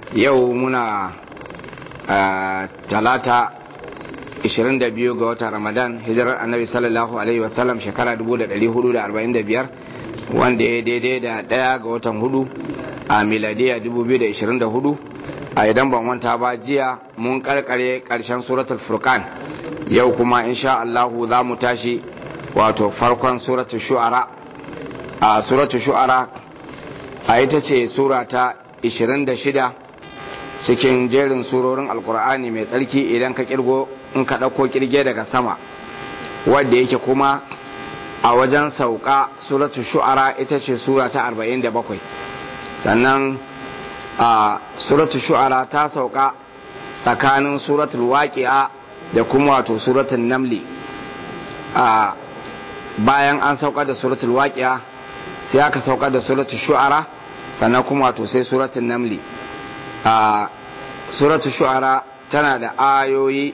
yau muna talata 22 ga watan ramadan hijirar annabi sallallahu alaihi wasallam shekara 1445 wanda ya daidai da daya ga watan hudu a miladiya 2024 a idan ban wanta ba jiya mun karkare karshen suratul furqan yau kuma insha Allahu za mu tashi wato farkon suratul shu'ara a suratul shu'ara a ita ce sura ta 26 cikin jerin surorin alkur'ani mai tsarki idan ka kirgo in ka ɗauko kirge daga sama wadda yake kuma a wajen sauka suratul shu'ara ita ce sura ta 47 sannan a suratul shu'ara ta sauka tsakanin suratul waqi'a da kuma wato suratul namli a bayan an saukar da suratul waqi'a sai aka saukar da suratul shu'ara sannan kuma wato sai suratul namli a suratul shu'ara tana da ayoyi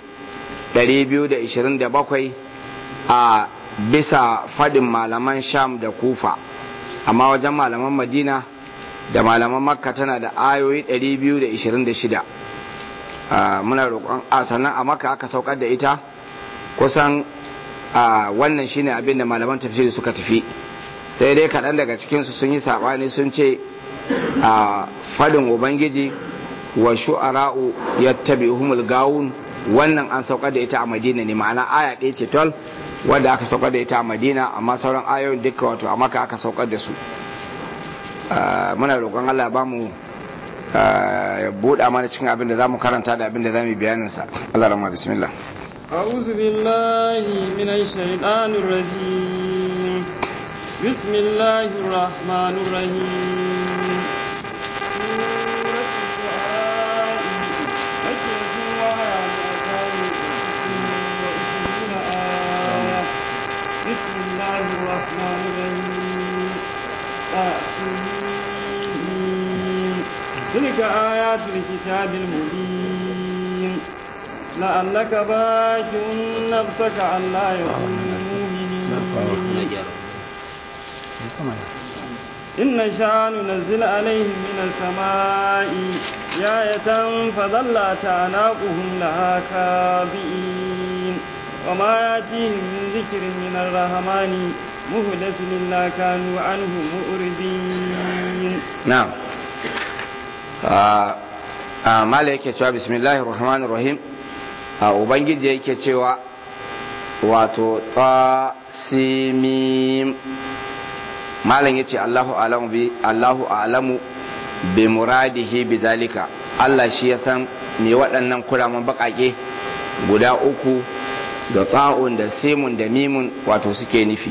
227 a bisa fadin malaman sham da kufa amma wajen malaman madina da malaman makka tana da ayoyi 226 muna roƙon a sannan a makka aka saukar da ita kusan wannan shine abin da malaman tafsiri suka tafi sai dai kaɗan daga cikinsu sun yi saɓani sun ce a fadin ubangiji wa shu'ara'u yattabi'uhumul gawun wannan an saukar da ita a madina ne ma'ana aya ɗaya ce tol wadda aka saukar da ita a madina amma sauran ayoyin duka wato a maka aka saukar da su muna roƙon allah ba mu ya buɗa mana cikin abin da za mu karanta da abin da za mu bayanin sa allah rama bismillah أعوذ بالله من الشيطان الرجيم بسم الله الرحمن الرحيم بسم الله الرحمن الرحيم تلك آيات الكتاب المبين لعلك باكع نفسك ألا يكونوا مؤمنين إن شاء ننزل عليهم من السماء آية فظلت أعناقهم لها كاذبين وما يأتيهم من ذكر من الرحمن مهدس إلا كانوا عنه مؤردين نعم mala yake cewa bismillahir rahmanir rahim ubangiji yake cewa wato tasimim malam yace Allahu alamu bi Allahu alamu bi muradihi bi zalika Allah shi ya san me waɗannan kuraman baƙaƙe guda uku da ta'un da simun da mimun wato suke nufi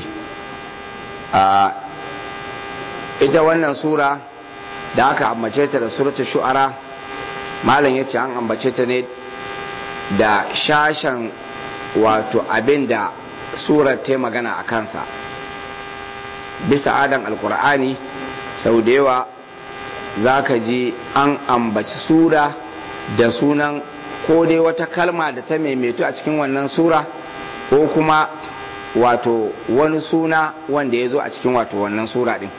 ita wannan sura da aka ambace ta da suratul shu'ara malam yace an ambace ta ne da shashan wato abin da surar ta magana a kansa bisa adan alkur'ani sau da yawa za ka ji an ambaci sura da sunan ko dai wata kalma da ta maimaitu a cikin wannan sura ko kuma wato wani suna wanda ya zo a cikin wato wannan sura din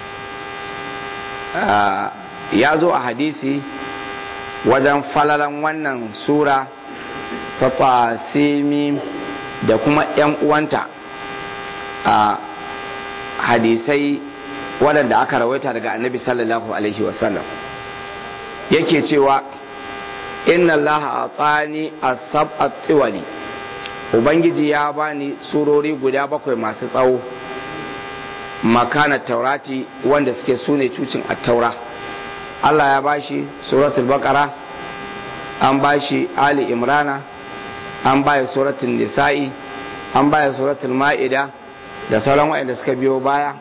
ya zo a hadisi wajen falalan wannan sura ta fasimi da kuma 'yan uwanta a hadisai waɗanda aka rawaita daga annabi sallallahu alaihi wasallam yake cewa inna allaha atani as-sab'a tiwali ubangiji ya bani surori guda bakwai masu tsawo makana taurati wanda suke sune cucin attaura Allah ya bashi suratul baqara an bashi ali imrana an baya suratul nisa'i an baya suratul ma'ida da sauran waɗanda suka biyo baya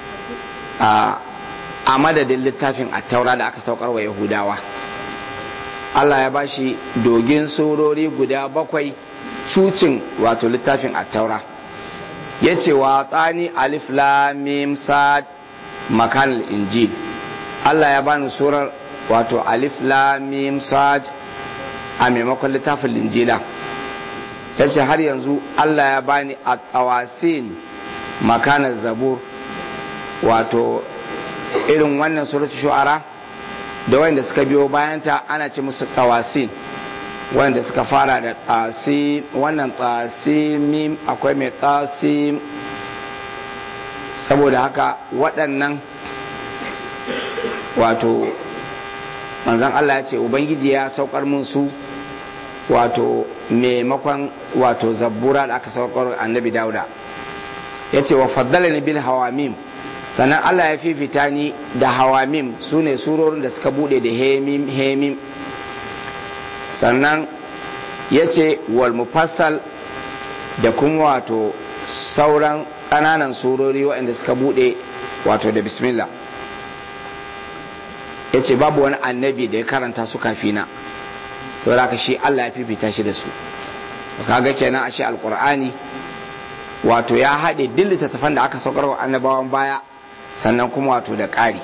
a madadin littafin attaura da aka saukar wa yahudawa Allah ya bashi dogin surori guda bakwai cucin wato littafin attaura ya ce wa tsani alif lamim sad makan injil Allah ya bani surar wato alif lamim sad a maimakon littafin linjila ya ce har yanzu Allah ya bani a tsawasin makanar zabur wato irin wannan suratu shu'ara da wanda suka biyo bayanta ana ce musu tawasin wanda suka fara da tasi wannan tasimim akwai mai tasim saboda haka waɗannan wato manzan Allah ya ce ubangiji ya saukar mun su wato maimakon wato zabbura da aka saukar annabi dauda ya ce wa faddala ni bil hawamim sannan Allah ya fifita ni da hawamim su ne surorin da suka bude da hemim hemim sannan ya ce wal mufassal da kuma wato sauran ƙananan surori waɗanda suka bude wato da bismillah ya ce babu wani annabi da ya karanta su kafina saboda haka shi Allah ya fifita shi da su kaga kenan ashe alqur'ani wato ya haɗe duk littattafan da aka saukar wa annabawan baya sannan kuma wato da ƙari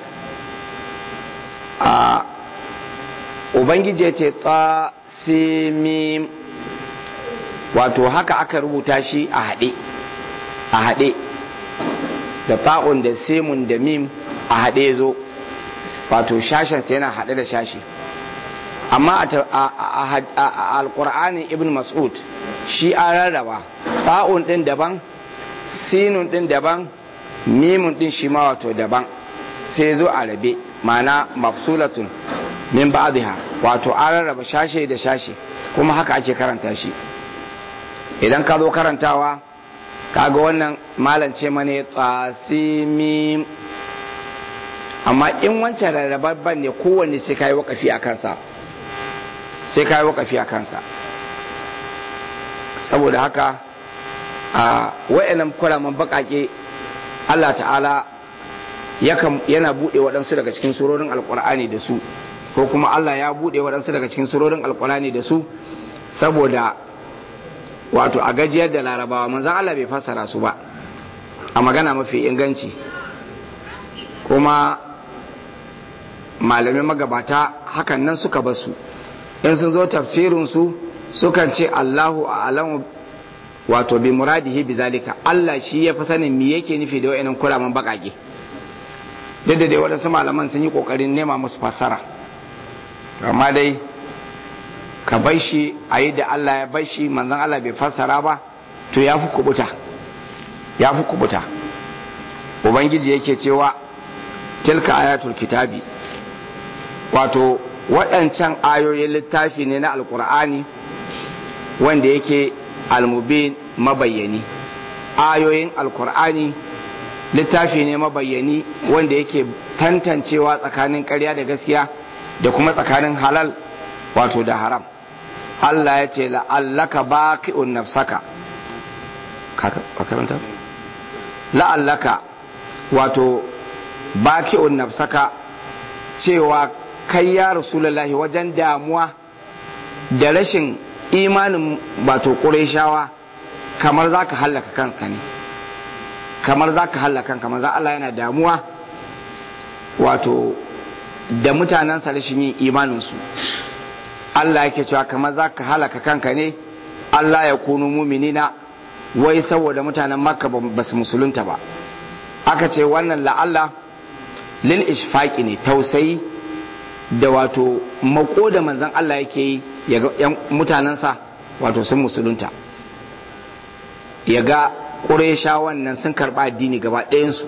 a ubangiji ya ce simim wato haka aka rubuta shi a haɗe a haɗe da ta'un da simun da mim a haɗe zo wato shashensa yana haɗe da shashi amma a alƙur'anin ibn mas'ud shi an rarraba ta'un ɗin daban sinun ɗin daban mimun ɗin shi ma wato daban sai zo a rabe mana mafsulatun min ba'dha wato an rarraba shashe da shashe kuma haka ake karanta shi idan ka zo karantawa kaga wannan malance mane tsasimim amma in wancan rarrababban ne kowanne sai ka yi wakafi a kansa sai ka yi wakafi a kansa saboda haka a wa'annan kwalaman bakake Allah ta'ala yana buɗe waɗansu daga cikin surorin alkur'ani da su ko kuma Allah ya buɗe waɗansu daga cikin surorin alkur'ani da su saboda wato a gajiyar da larabawa manzan Allah bai fassara su ba a magana mafi inganci kuma malamin magabata hakan nan suka basu in sun zo tafsirinsu sukan ce Allahu a'lamu wato bi muradihi bi zalika Allah shi ya fi sanin me yake nufi da wayannan kuraman bakake duk da dai waɗansu malaman sun yi kokarin nema musu fassara amma dai ka bai shi a yi da Allah ya bai shi manzon Allah bai fassara ba to ya fi kubuta ya fi kubuta ubangiji yake cewa tilka ayatul kitabi wato waɗancan ayoyin littafi ne na alkur'ani wanda yake almubin mabayyani ayoyin alkur'ani littafi ne mabayyani wanda yake tantancewa tsakanin ƙarya da gaskiya da kuma tsakanin halal wato da haram Allah ya ce la'allaka baqi'un nafsaka karanta la'allaka wato baqi'un nafsaka cewa kai ya rasulullahi wajen damuwa da rashin imanin wato ƙureshawa kamar za ka hallaka kanka ne kamar za ka hallaka kanka maza Allah yana damuwa wato da mutanensa rashin yin imaninsu Allah yake cewa kamar za ka halaka kanka ne Allah ya kunu muminina wai saboda mutanen makka ba su musulunta ba aka ce wannan la'alla lil ishfaqi ne tausayi da wato mako da manzan Allah yake yi ya ga mutanensa wato sun musulunta ya ga ƙuresha wannan sun karɓa addini gaba ɗayansu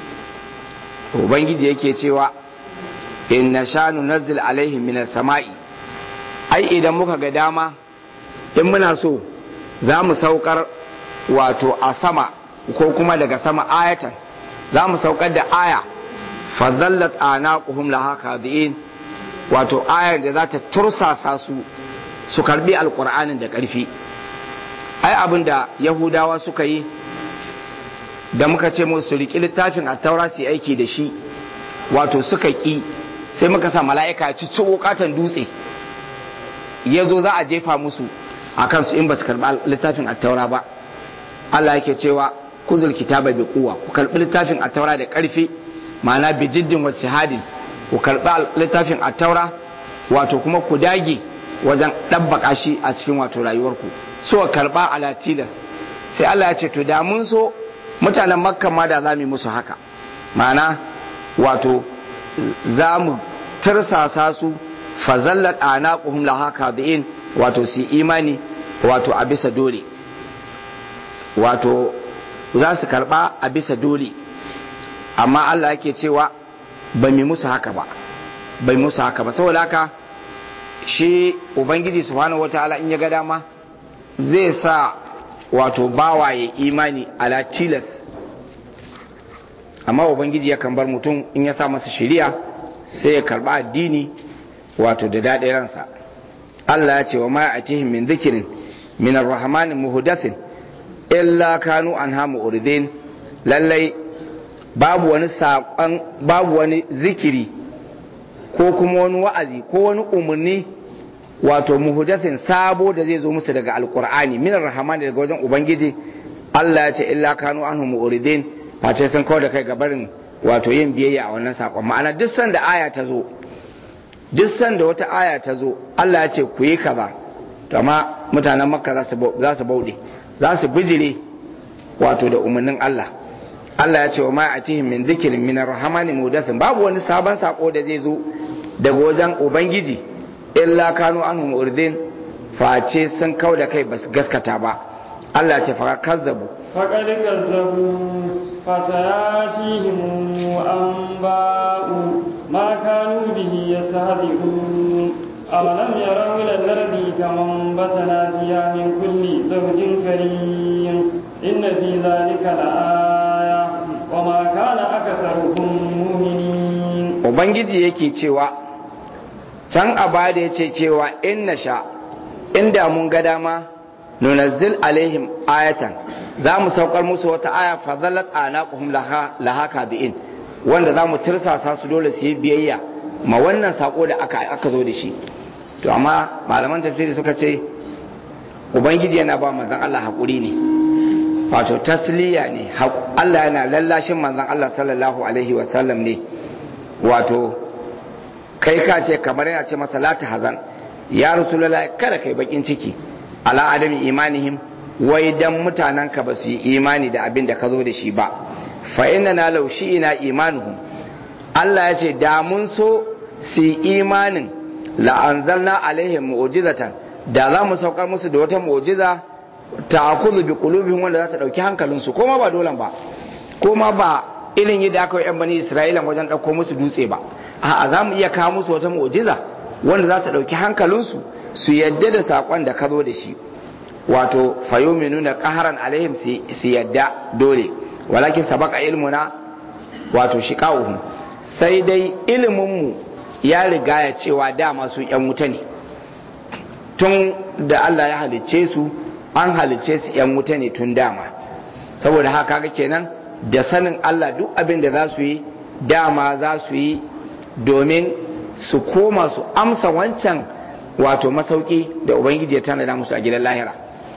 ubangiji yake cewa in na sha nunazzil alaihim minas sama'i ai idan muka ga dama in muna so za mu saukar wato a sama ko kuma daga sama ayatan za mu saukar da aya fadallat anaquhum laha kadhiin wato ayar da za ta tursasa su su karbi alkur'anin da ƙarfi ai abin da yahudawa suka yi da muka ce musu riƙi littafin a taura su aiki da shi wato suka ƙi sai muka sa mala'ika ci ciwo katon dutse ya zo za a jefa musu a kansu in ba su karɓi littafin a taura ba Allah yake cewa kuzul kitaba bi kuwa ku karɓi littafin a taura da ƙarfi ma'ana bi jiddin wa hadin ku karɓi littafin a taura wato kuma ku dage wajen ɗabbaka shi a cikin wato rayuwarku so karɓa ala tilas sai Allah ya ce to da mun so mutanen makka ma da za mu musu haka ma'ana wato za mu tarsasa su fazallat anaquhum laha kadiin wato su imani wato a bisa dole wato za su karba a bisa dole amma Allah yake cewa ba mi musu haka ba bai musu haka ba saboda haka shi ubangiji subhanahu wataala in ya ga dama zai sa wato bawaye imani ala tilas amma ubangiji yakan bar mutum in ya sa masa shari'a sai ya karba addini wato da daɗin ransa Allah ya ce wa ma atihim min zikirin min arrahmani muhdathin illa kanu anha mu'ridin lallai babu wani saƙon babu wani zikiri ko kuma wani wa'azi ko wani umarni wato muhdathin sabo da zai zo musu daga alqur'ani min arrahmani daga wajen ubangiji Allah ya ce illa kanu anhu mu'ridin face sun kawo da kai gabarin wato yin biyayya a wannan saƙon ma'ana duk sanda aya ta zo duk sanda wata aya ta zo Allah ya ce ku yi kaza to amma mutanen makka za su bauɗe za su bijire wato da umarnin Allah Allah ya ce wa ma atihim min dhikrin min arrahmani mudathin babu wani sabon sako da zai zo daga wajen ubangiji illa kanu anhum urdin face sun kau da kai basu gaskata ba Allah ya ce fa kazzabu faqad kazzabu fasayatihim anba'u ma kanu bihi yastahzi'un أولم يروا إلى الأرض كما انبتنا فيها من كل زوج كريم إن في ذلك لآية وما كان أكثرهم مؤمنين Ubangiji yake cewa can a bada ya ce cewa in na sha inda mun ga dama nunazzil alaihim ayatan za mu saukar musu wata aya fadalat anaquhum laha laha kabi'in wanda za mu tirsasa su dole su yi biyayya ma wannan sako da aka aka zo da shi to amma malaman tafsiri suka ce ubangiji yana ba manzon Allah hakuri ne wato tasliya ne Allah yana lallashin manzon Allah sallallahu alaihi wasallam ne wato kai ka ce kamar yana ce masa la hazan ya rasulullah kada kai bakin ciki ala adami imanihim wai dan mutanen ka ba su yi imani da abin da ka zo da shi ba fa inna na laushi ina imanuhum Allah ya ce da mun so su yi imanin la'anzalna alaihim mu'jizatan da za mu saukar musu da wata mu'jiza ta akuzu bi qulubihim wanda za ta dauki hankalinsu ko ma ba dolan ba ko ma ba irin yadda aka yi yan bani isra'ila wajen dauko musu dutse ba a'a za mu iya kawo musu wata mu'jiza wanda za ta dauki hankalinsu su yadda da sakon da ka zo da shi wato fayuminuna qaharan alaihim su yadda dole walakin sabaka ilmuna wato shiqa'uhum sai dai iliminmu ya riga ya cewa dama su ‘yan wuta ne tun da Allah ya halicce su an halicce su ‘yan wuta ne tun dama saboda haka ga kenan da sanin Allah duk abin da za su yi dama za su yi domin su koma su amsa wancan wato masauki da Ubangiji ya tanada musu a gidan lahira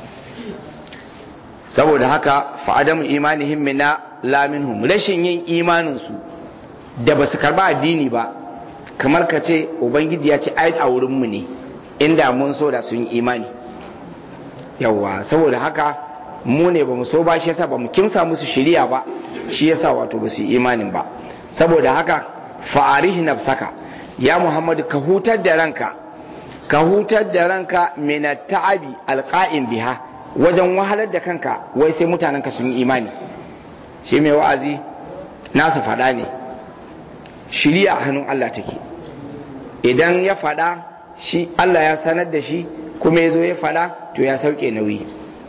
saboda haka fa'adamu imanihim mina laminhum rashin yin imaninsu da ba su karba addini ba kamar ka ce ubangiji ya ce ai a wurinmu ne inda mun so da sun imani yawa saboda haka mu ne ba mu so ba shi yasa ba mu kimsa musu shiriya ba shi yasa wato ba su imanin ba saboda haka fa'arihi nafsaka ya muhammadu ka hutar da ranka ka hutar da ranka min ta'abi alqa'im biha wajen wahalar da kanka wai sai mutanen ka sun yi imani shi mai wa'azi nasu faɗa ne shiriya a hannun Allah take idan ya faɗa shi Allah ya sanar da shi kuma ya zo ya faɗa to ya sauke nauyi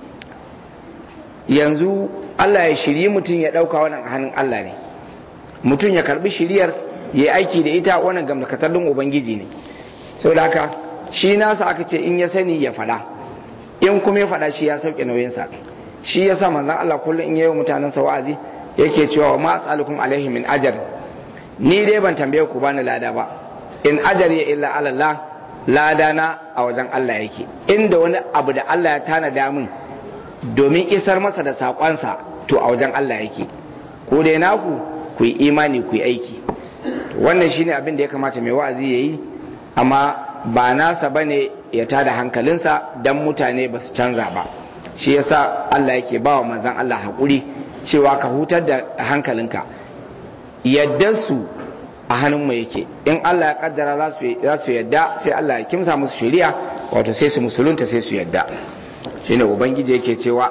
yanzu Allah ya shirye mutum ya ɗauka wannan a hannun Allah ne mutum ya karbi shiriyar ya aiki da ita wannan gamdakatallin ubangiji ne sau da haka shi nasa aka ce in ya sani ya faɗa in kuma ya faɗa shi ya sauke nauyinsa shi ya sa manzan Allah kullum in yayi mutanen sa wa'azi yake cewa ma as'alukum alaihi min ajar ni dai ban tambaye ku bani lada ba in ajari ya illa Allah lada na a wajen Allah yake inda wani abu da Allah ya tanada min domin isar masa da saƙonsa to a wajen Allah yake ko dai naku ku yi imani ku yi aiki wannan shine abin da ya kamata mai wa'azi ya yi amma ba nasa bane ya tada hankalinsa dan mutane ba su canza ba shi yasa Allah yake ba wa manzon Allah haƙuri cewa ka hutar da hankalinka yadda su a hannun mu yake in Allah ya kaddara za su yadda sai Allah ya kimsa musu shari'a wato sai su musulunta sai su yadda shine ubangiji yake cewa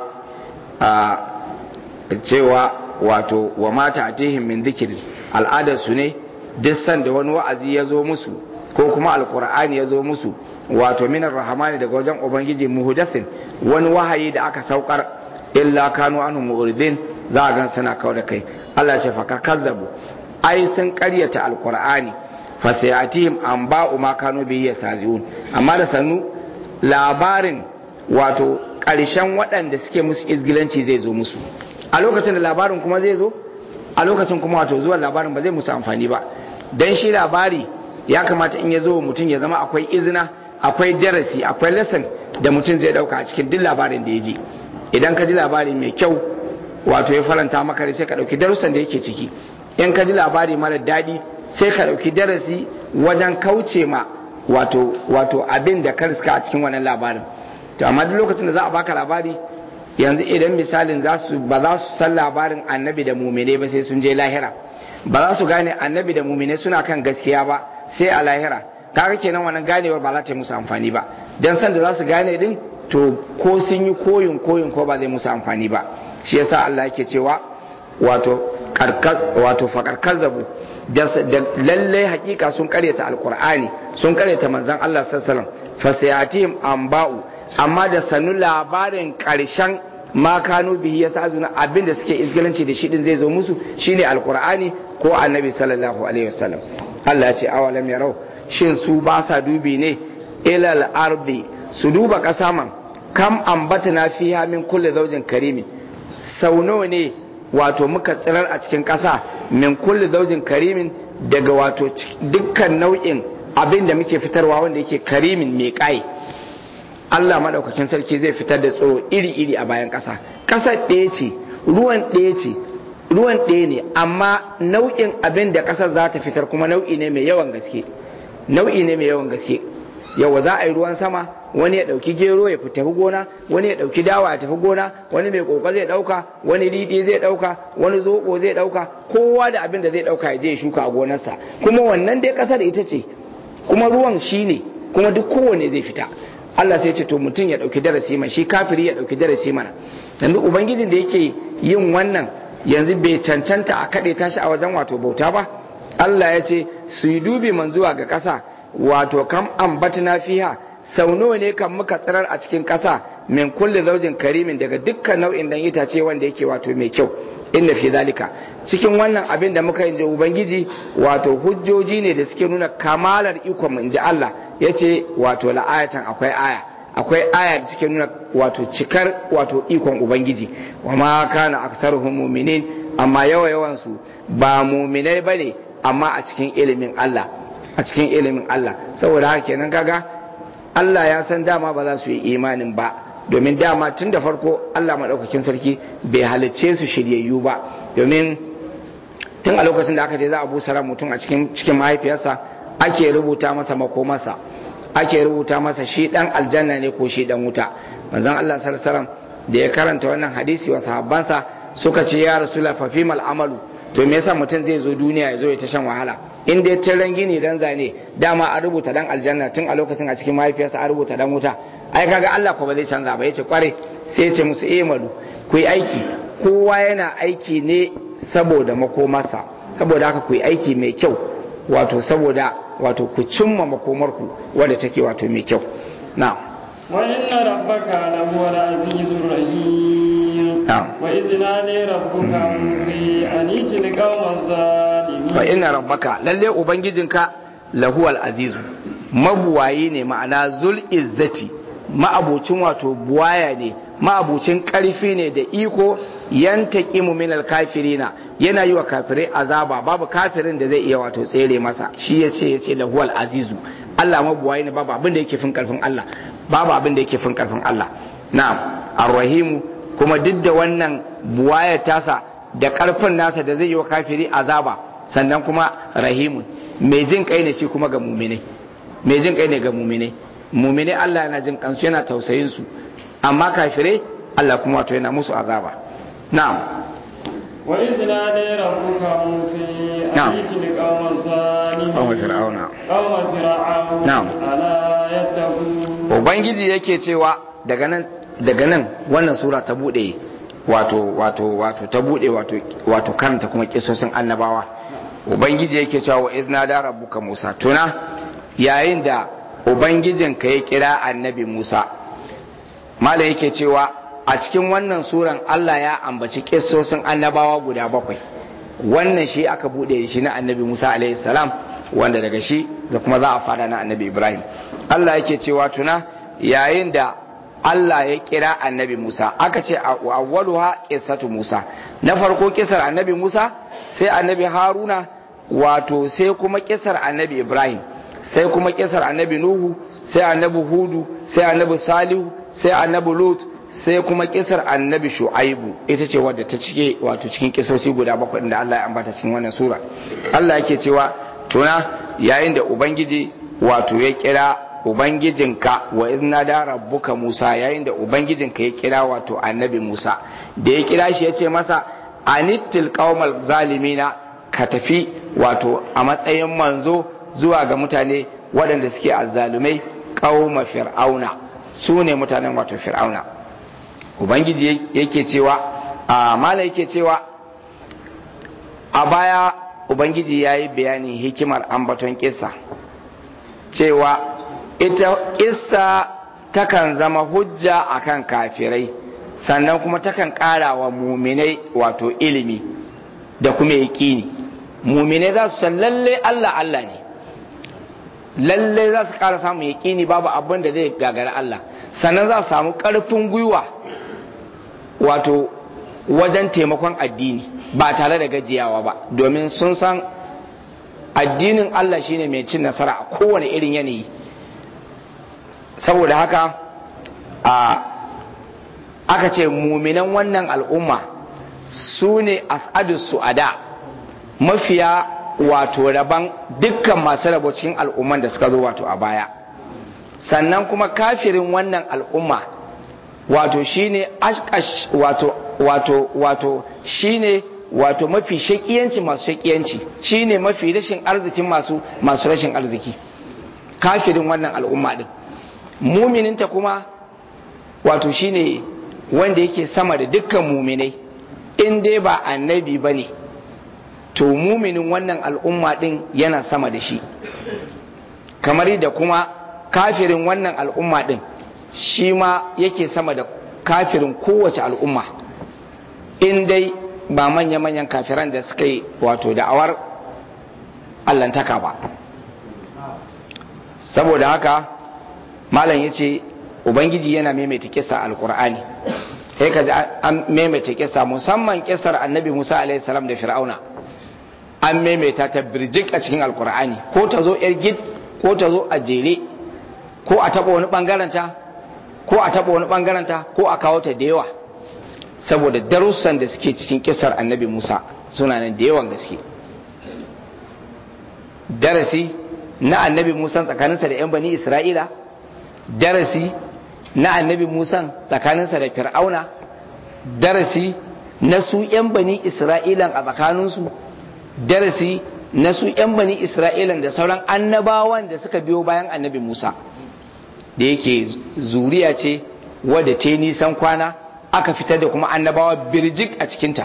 a cewa wato wa mata atihim min dhikri al'adar su ne duk sanda wani wa'azi ya zo musu ko kuma alqur'ani ya zo musu wato minar rahamani daga wajen ubangiji muhdathin wani wahayi da aka saukar illa kanu anhu mu'ridin za a gan suna kawo da kai Allah ya ce fa kazzabu ai sun karyata alqur'ani fa sayatihim an ba'u ma kanu bihi yasaziun amma da sannu labarin wato ƙarshen waɗanda suke musu izgilanci zai zo musu a lokacin da labarin kuma zai zo a lokacin kuma wato zuwan labarin ba zai musu amfani ba dan shi labari ya kamata in ya zo mutum ya zama akwai izina akwai darasi akwai lesson da mutum zai dauka a cikin duk labarin da ya ji idan ka ji labari mai kyau wato ya faranta maka sai ka dauki darussan da yake ciki in ka ji labari mara daɗi sai ka dauki darasi wajen kauce ma wato wato abin da ka riska a cikin wannan labarin to amma duk lokacin da za a baka labari yanzu idan misalin za su ba za su san labarin annabi da mumine ba sai sun je lahira ba za su gane annabi da mumine suna kan gaskiya ba sai a lahira kaga kenan wannan ganewar ba za ta yi musu amfani ba dan san da za su gane din to ko sun yi koyin koyin ko ba zai musu amfani ba shi yasa Allah yake cewa wato wato fakar kazzabu da lallai hakika sun karyata alkur'ani sun karyata manzon Allah sallallahu alaihi wasallam fasayatihim amba'u amma da sanu labarin karshen ma kanu bihi yasa azuna abinda suke izgilanci da shi din zai zo musu shine alkur'ani ko annabi sallallahu alaihi wasallam Allah ya ce awalam yarau shin su ba sa dubi ne ilal ardi su duba kasa man kam ambatna fiha min kulli zawjin karimin sau nawa ne wato muka tsirar a cikin ƙasa min kulli zaujin karimin daga wato dukkan nau'in abin da muke fitarwa wanda yake karimin mai ƙai Allah maɗaukakin sarki zai fitar da tsoro iri-iri a bayan ƙasa ƙasar ɗaya ce ruwan ɗaya ce ruwan ɗaya ne amma nau'in abin da ƙasar za ta fitar kuma nau'i ne mai yawan gaske nau'i ne mai yawan gaske yawa za a yi ruwan sama wani ya ɗauki gero ya tafi gona wani ya ɗauki dawa ya tafi gona wani mai ƙoƙo zai ɗauka wani riɗi zai ɗauka wani zoɓo zai ɗauka kowa da abin da zai ɗauka ya je ya shuka a gonarsa kuma wannan dai ƙasar ita ce kuma ruwan shi ne kuma duk kowane zai fita Allah sai ce to mutum ya ɗauki darasi mana shi kafiri ya ɗauki darasi mana yanzu ubangijin da yake yin wannan yanzu bai cancanta a kaɗe tashi a wajen wato bauta ba Allah ya ce su yi dubi man zuwa ga ƙasa wato kam ambatna fiha sau nawa ne kan muka tsirar a cikin ƙasa min kulli zaujin karimin daga dukkan nau'in dan itace wanda yake wato mai kyau inda fi zalika cikin wannan abin da muka yi ubangiji wato hujjoji ne da suke nuna kamalar ikon mu inji Allah yace wato la'ayatan akwai aya akwai aya da suke nuna wato cikar wato ikon ubangiji wa ma kana aksaruhum mu'minin amma yawa yawan su ba mu'minai bane amma a cikin ilimin Allah a cikin ilimin Allah saboda haka kenan kaga Allah ya san dama ba za su yi imanin ba domin dama tun da farko Allah maɗaukakin sarki bai halicce su shiryayyu ba domin tun a lokacin da aka ce za a busa ran mutum a cikin cikin mahaifiyarsa ake rubuta masa makomarsa ake rubuta masa shi dan aljanna ne ko shi dan wuta manzon Allah sallallahu alaihi wasallam da ya karanta wannan hadisi wa sahabbansa suka ce ya rasula fa fimal amalu to me yasa mutum zai zo duniya ya zo ya ta shan wahala in dai tiran gini dan zane dama an rubuta dan aljanna tun a lokacin a cikin mahaifiyarsa an rubuta dan wuta ai kaga Allah ko ba zai canza ba yace kware sai ya ce musu eh malu ku yi aiki kowa yana aiki ne saboda makomarsa saboda haka ku yi aiki mai kyau wato saboda wato ku cimma makomarku wadda take wato mai kyau na'am wa inna rabbaka lahuwal azizur rahim wa idh nadi rabbuka musa an itil qawmaz zalimin wa inna rabbaka lalle ubangijinka lahuwal azizu mabuwayi ne ma'ana zul izzati ma'abucin wato buwaya ne ma'abucin karfi ne da iko yantaqimu minal kafirina yana yi wa kafirai azaba babu kafirin da zai iya wato tsere masa shi yace yace lahuwal azizu Allah mabuwayi ne babu abin da yake fin karfin Allah babu abin da yake fin karfin Allah na'am arrahimu kuma duk da wannan buwaya tasa da karfin nasa da zai yi wa kafiri azaba sannan kuma rahimun mai jin kai ne shi kuma ga muminai mai jin kai ne ga muminai muminai Allah yana jin kansu yana tausayin su amma kafirai Allah kuma wato yana musu azaba na'am وإذ نادى ربك موسى نعم. أن ائت القوم الظالمين قوم فرعون. قوم فرعون نعم. ألا يتقون ubangiji yake cewa daga nan daga nan wannan sura ta bude wato wato wato ta bude wato wato karanta kuma kisosin annabawa ubangiji yake cewa wa izna da rabbuka musa tuna yayin da ubangijin ka ya kira annabi musa malam yake cewa a cikin wannan suran Allah ya ambaci kisosin annabawa guda bakwai wannan shi aka bude shi na annabi musa alaihi salam wanda daga shi da kuma za a fara na annabi ibrahim Allah yake cewa tuna yayin da Allah ya kira annabi Musa aka ce awwaluha qissatu Musa na farko kisar annabi Musa sai annabi Haruna wato sai kuma kisar annabi Ibrahim sai kuma kisar annabi Nuhu sai annabi Hudu sai annabi Salihu sai annabi Lut sai kuma kisar annabi Shu'aibu ita ce wadda ta cike wato cikin kisosi guda bakwai da Allah ya ambata cikin wannan sura Allah yake cewa tuna yayin da ubangiji wato ya kira ubangijinka wa izna da rabbuka Musa yayin da ubangijinka ya kira wato annabi Musa da ya kira shi ya ce masa anittil qaumal zalimina ka tafi wato a matsayin manzo zuwa ga mutane waɗanda suke azzalumai qauma fir'auna su ne mutanen wato fir'auna ubangiji yake cewa a mala yake cewa a baya ubangiji ya yi bayanin hikimar ambaton kisa cewa ita kissa takan zama hujja akan kafirai sannan kuma takan ƙara wa muminai wato ilimi da kuma yaƙini muminai za su san lalle Allah Allah ne lalle za su ƙara samun yaƙini babu abin da zai gagara Allah sannan za su samu ƙarfin gwiwa wato wajen taimakon addini ba tare da gajiyawa ba domin sun san addinin Allah shine mai cin nasara a kowane irin yanayi saboda haka a aka ce muminan wannan al'umma su ne as'adu su'ada mafiya wato raban dukkan masu rabo cikin al'umman da suka zo wato a baya sannan kuma kafirin wannan al'umma wato shine ashkash wato wato wato shine wato mafi shakiyanci masu shakiyanci shine mafi rashin arzikin masu masu rashin arziki kafirin wannan al'umma din mumininta kuma wato shine wanda yake sama da dukkan muminai in dai ba annabi ba ne to muminin wannan al'umma din yana sama da shi kamar da kuma kafirin wannan al'umma din shi ma yake sama da kafirin kowace al'umma in dai ba manya-manyan kafiran da suka yi wato da'awar allantaka ba saboda haka malam ya ce ubangiji yana maimaita kisa alkur'ani sai ka ji an maimaita kisa musamman kisar annabi musa alaihi salam da fir'auna an maimaita ta birjik a cikin alkur'ani ko ta zo yar gid ko ta zo a jere ko a taba wani bangaranta ko a taba wani bangaranta ko a kawo ta da yawa saboda darussan da suke cikin kisar annabi musa suna nan da yawan gaske darasi na annabi musa tsakaninsa da 'yan bani isra'ila darasi na annabi musa tsakaninsa da fir'auna darasi na su 'yan bani isra'ilan a tsakaninsu darasi na su 'yan bani isra'ilan da sauran annabawan da suka biyo bayan annabi musa da yake zuriya ce wadda ta nisan kwana aka fitar da kuma annabawa birjik a cikinta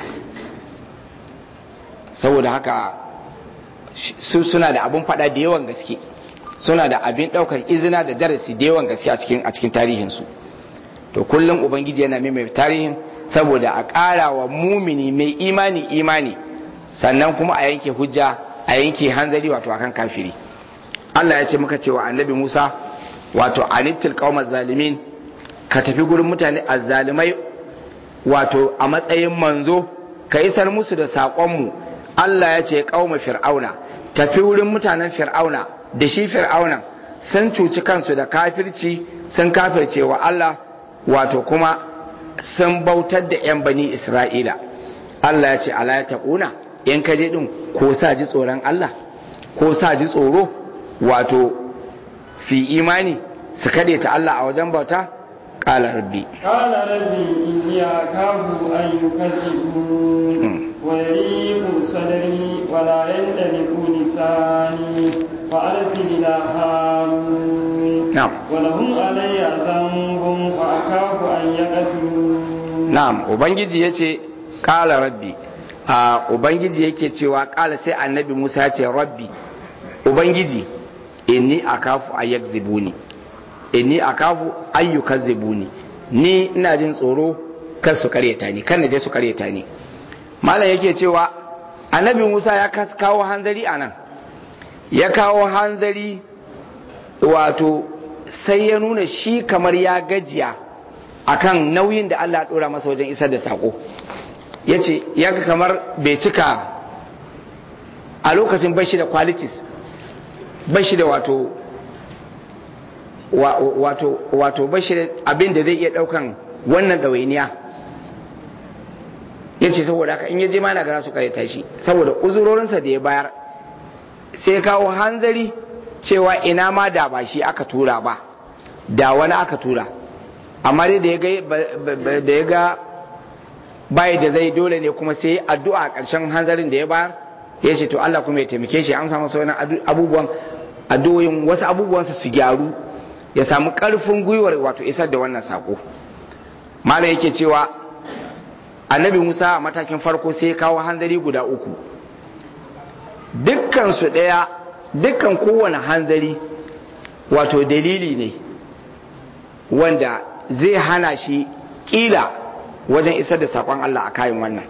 saboda haka su suna da abin fada da yawan gaske suna da abin daukar izina da darasi da yawan gaske a cikin a cikin tarihinsu to kullum ubangiji yana mai tarihin saboda a ƙara wa mumini mai imani imani sannan kuma a yanke hujja a yanke hanzari wato akan kafiri Allah ya ce muka cewa annabi Musa wato anittil qaumaz zalimin ka tafi gurin mutane azzalimai wato a matsayin manzo ka isar musu da saƙonmu Allah ya ce qauma fir'auna tafi wurin mutanen fir'auna da shi fir'auna sun cuci kansu da kafirci sun kafirce wa Allah wato kuma sun bautar da 'yan bani Isra'ila Allah ya ce ala ya taƙuna in ka je ɗin ko sa ji tsoron Allah ko sa ji tsoro wato fi imani su kaɗe ta Allah a wajen bauta ƙala rabbi قال ربي إني أخاف أن يكذبون ويليق صدري ولا يندلق لساني فأرسل إلى هارون نعم ولهم علي ذنب فأخاف أن يقتلون na'am ubangiji yace kala rabbi a ubangiji yake cewa kala sai annabi Musa ya ce rabbi ubangiji inni akafu ayyakzibuni inni akafu ayyukazzibuni ni ina jin tsoro kan su karyata ni kan je su karyata ni malam yake cewa annabi Musa ya kas- kawo hanzari anan ya kawo hanzari wato sai ya nuna shi kamar ya gajiya akan nauyin da Allah ya dora masa wajen isar da sako ya ce ya ga kamar bai cika a lokacin bashi da qualities bashi da wato wa- wato wato bashi da abin da zai iya daukan wannan ɗawainiya ya ce saboda haka in ya je mana ga za su karyata shi saboda uzurorinsa da ya bayar sai kawo hanzari cewa ina ma da ba shi aka tura ba da wani aka tura amma dai da ya ga ba- ba- da ya ga bai da zai dole ne kuma sai addu'a a ƙarshen hanzarin da ya bayar ya ce to Allah kuma ya taimake shi an samu sauran abubuwan addu'o'in wasu abubuwansa su gyaru ya samu ƙarfin gwiwar wato isar da wannan sako malam yake cewa annabi Musa a matakin farko sai ya kawo hanzari guda uku dukkan su ɗaya dukkan kowane hanzari wato dalili ne wanda zai hana shi kila wajen isar da saƙon Allah a kayan wannan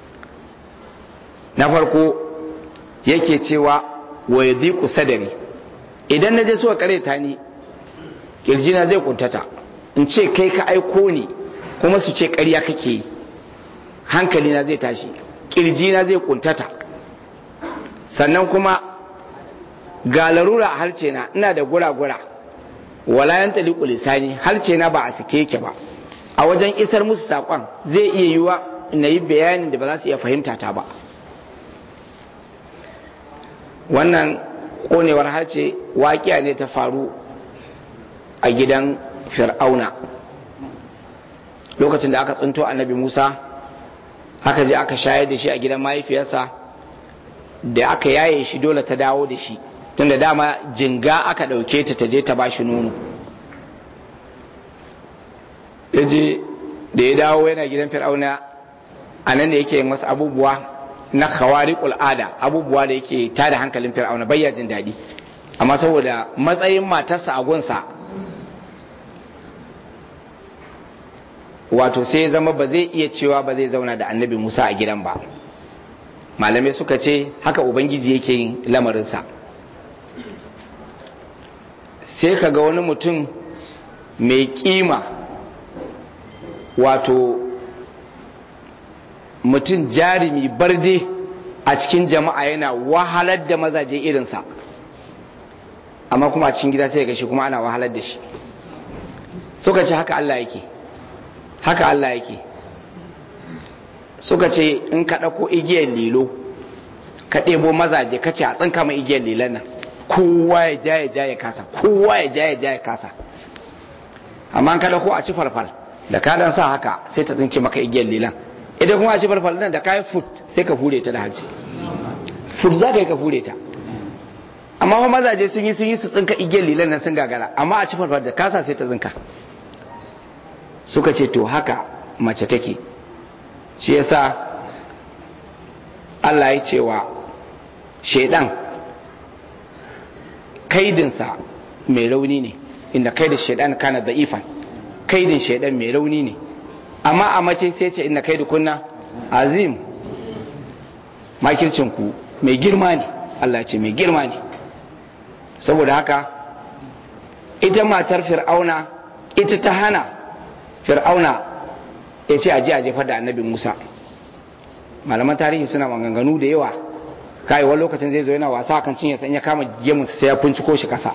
na farko yake cewa wa ya sadari idan na je suka kareta ni kirjina zai kuntata in ce kai ka aiko ni kuma su ce ƙarya kake yi hankalina zai tashi kirjina zai kuntata sannan kuma ga larura a harce na ina da gura-gura wala yan taliku lisani harce na ba a sake yake ba a wajen isar musu saƙon zai iya yiwa na yi bayanin da ba za su iya fahimta ta ba wannan ƙonewar harce waƙiya ne ta faru a gidan fir'auna lokacin da aka tsinto annabi musa aka je aka shayar da shi a gidan mahaifiyarsa da aka yaye shi dole ta dawo da shi tunda dama jinga aka ɗauke ta ta je ta ba shi nono ya je da ya dawo yana gidan fir'auna a nan da yake yin wasu abubuwa na khawari ada abubuwa da yake tada hankalin fir'auna bayya jin daɗi amma saboda matsayin matarsa a gunsa wato sai ya zama ba zai iya cewa ba zai zauna da annabi musa a gidan ba malamai suka ce haka ubangiji yake yin lamarinsa sai ka ga wani mutum mai kima wato mutum jarumi barde a cikin jama'a yana wahalar da mazaje irinsa amma kuma a cikin gida sai ga shi kuma ana wahalar da shi suka ce haka Allah yake haka Allah yake suka ce in ka ɗauko igiyar lilo ka ɗebo mazaje ka ce a tsinka mai igiyar lilon nan kowa ya ja ya ja ya kasa kowa ya ja ya ja ya kasa amma an ka ɗauko a ci farfal da ka dan sa haka sai ta tsinke maka igiyar lilan idan kuma a ci farfal nan da ka yi fut sai ka hure ta da harshe fut za ka yi ka hure ta amma fa mazaje sun yi sun yi su tsinka igiyar lilan nan sun gagara amma a ci farfal da kasa sai ta tsinka suka ce to haka mace take shi yasa Allah ya cewa shaidan kaidinsa mai rauni ne inda kaidin shaidan kana da'ifan kaidin shaidan mai rauni ne amma a mace sai ce inda kaidu kunna azim makircinku mai girma ne Allah ce mai girma ne saboda haka ita matar fir'auna ita ta hana fir'auna ya ce aje a jefar da annabi musa malaman tarihi suna maganganu da yawa kai wani lokacin zai zo yana wasa kan cinye san ya kama gemunsa sai ya finciko shi kasa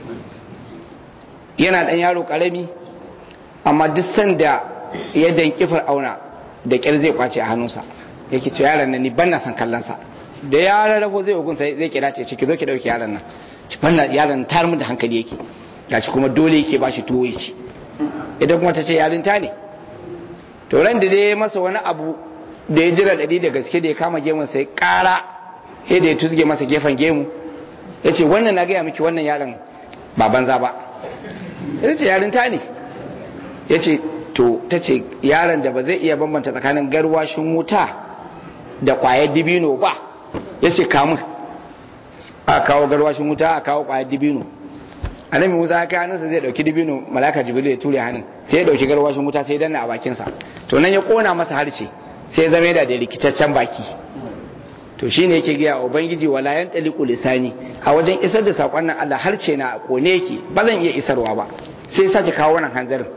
yana dan yaro karami amma duk sanda ya danki fir'auna da kyar zai kwace a hannunsa yake to yaron nan ni ban na san kallon sa da ya rarrafo zai hukun sai zai kira ce ki zo ki dauki yaron nan ki banna yaron tar mu da hankali yake gashi kuma dole yake bashi tuwo ya ci ita kuma ta ce yarinta ne to ran da dai masa wani abu da ya jira ɗari da gaske da ya kama gemun sai ƙara sai da ya tusge masa gefen gemu ya ce wannan na gaya miki wannan yaron ba banza ba ya ce yarinta ne ya ce to ta ce yaron da ba zai iya bambanta tsakanin garwashin wuta da ƙwayar dibino ba ya ce kamun a kawo garwashin wuta a kawo ƙwayar dibino annabi musa ya kai hannunsa zai dauki dibino malaka jibril ya ture hannun sai ya dauki garwashin wuta sai ya danna a bakinsa to nan ya kona masa harshe sai ya zama yana da rikitaccen baki to shine yake gaya wa ubangiji wala yan taliqu lisani a wajen isar da sakon nan Allah harshe na kone yake ba zan iya isarwa ba sai sake kawo wannan hanzarin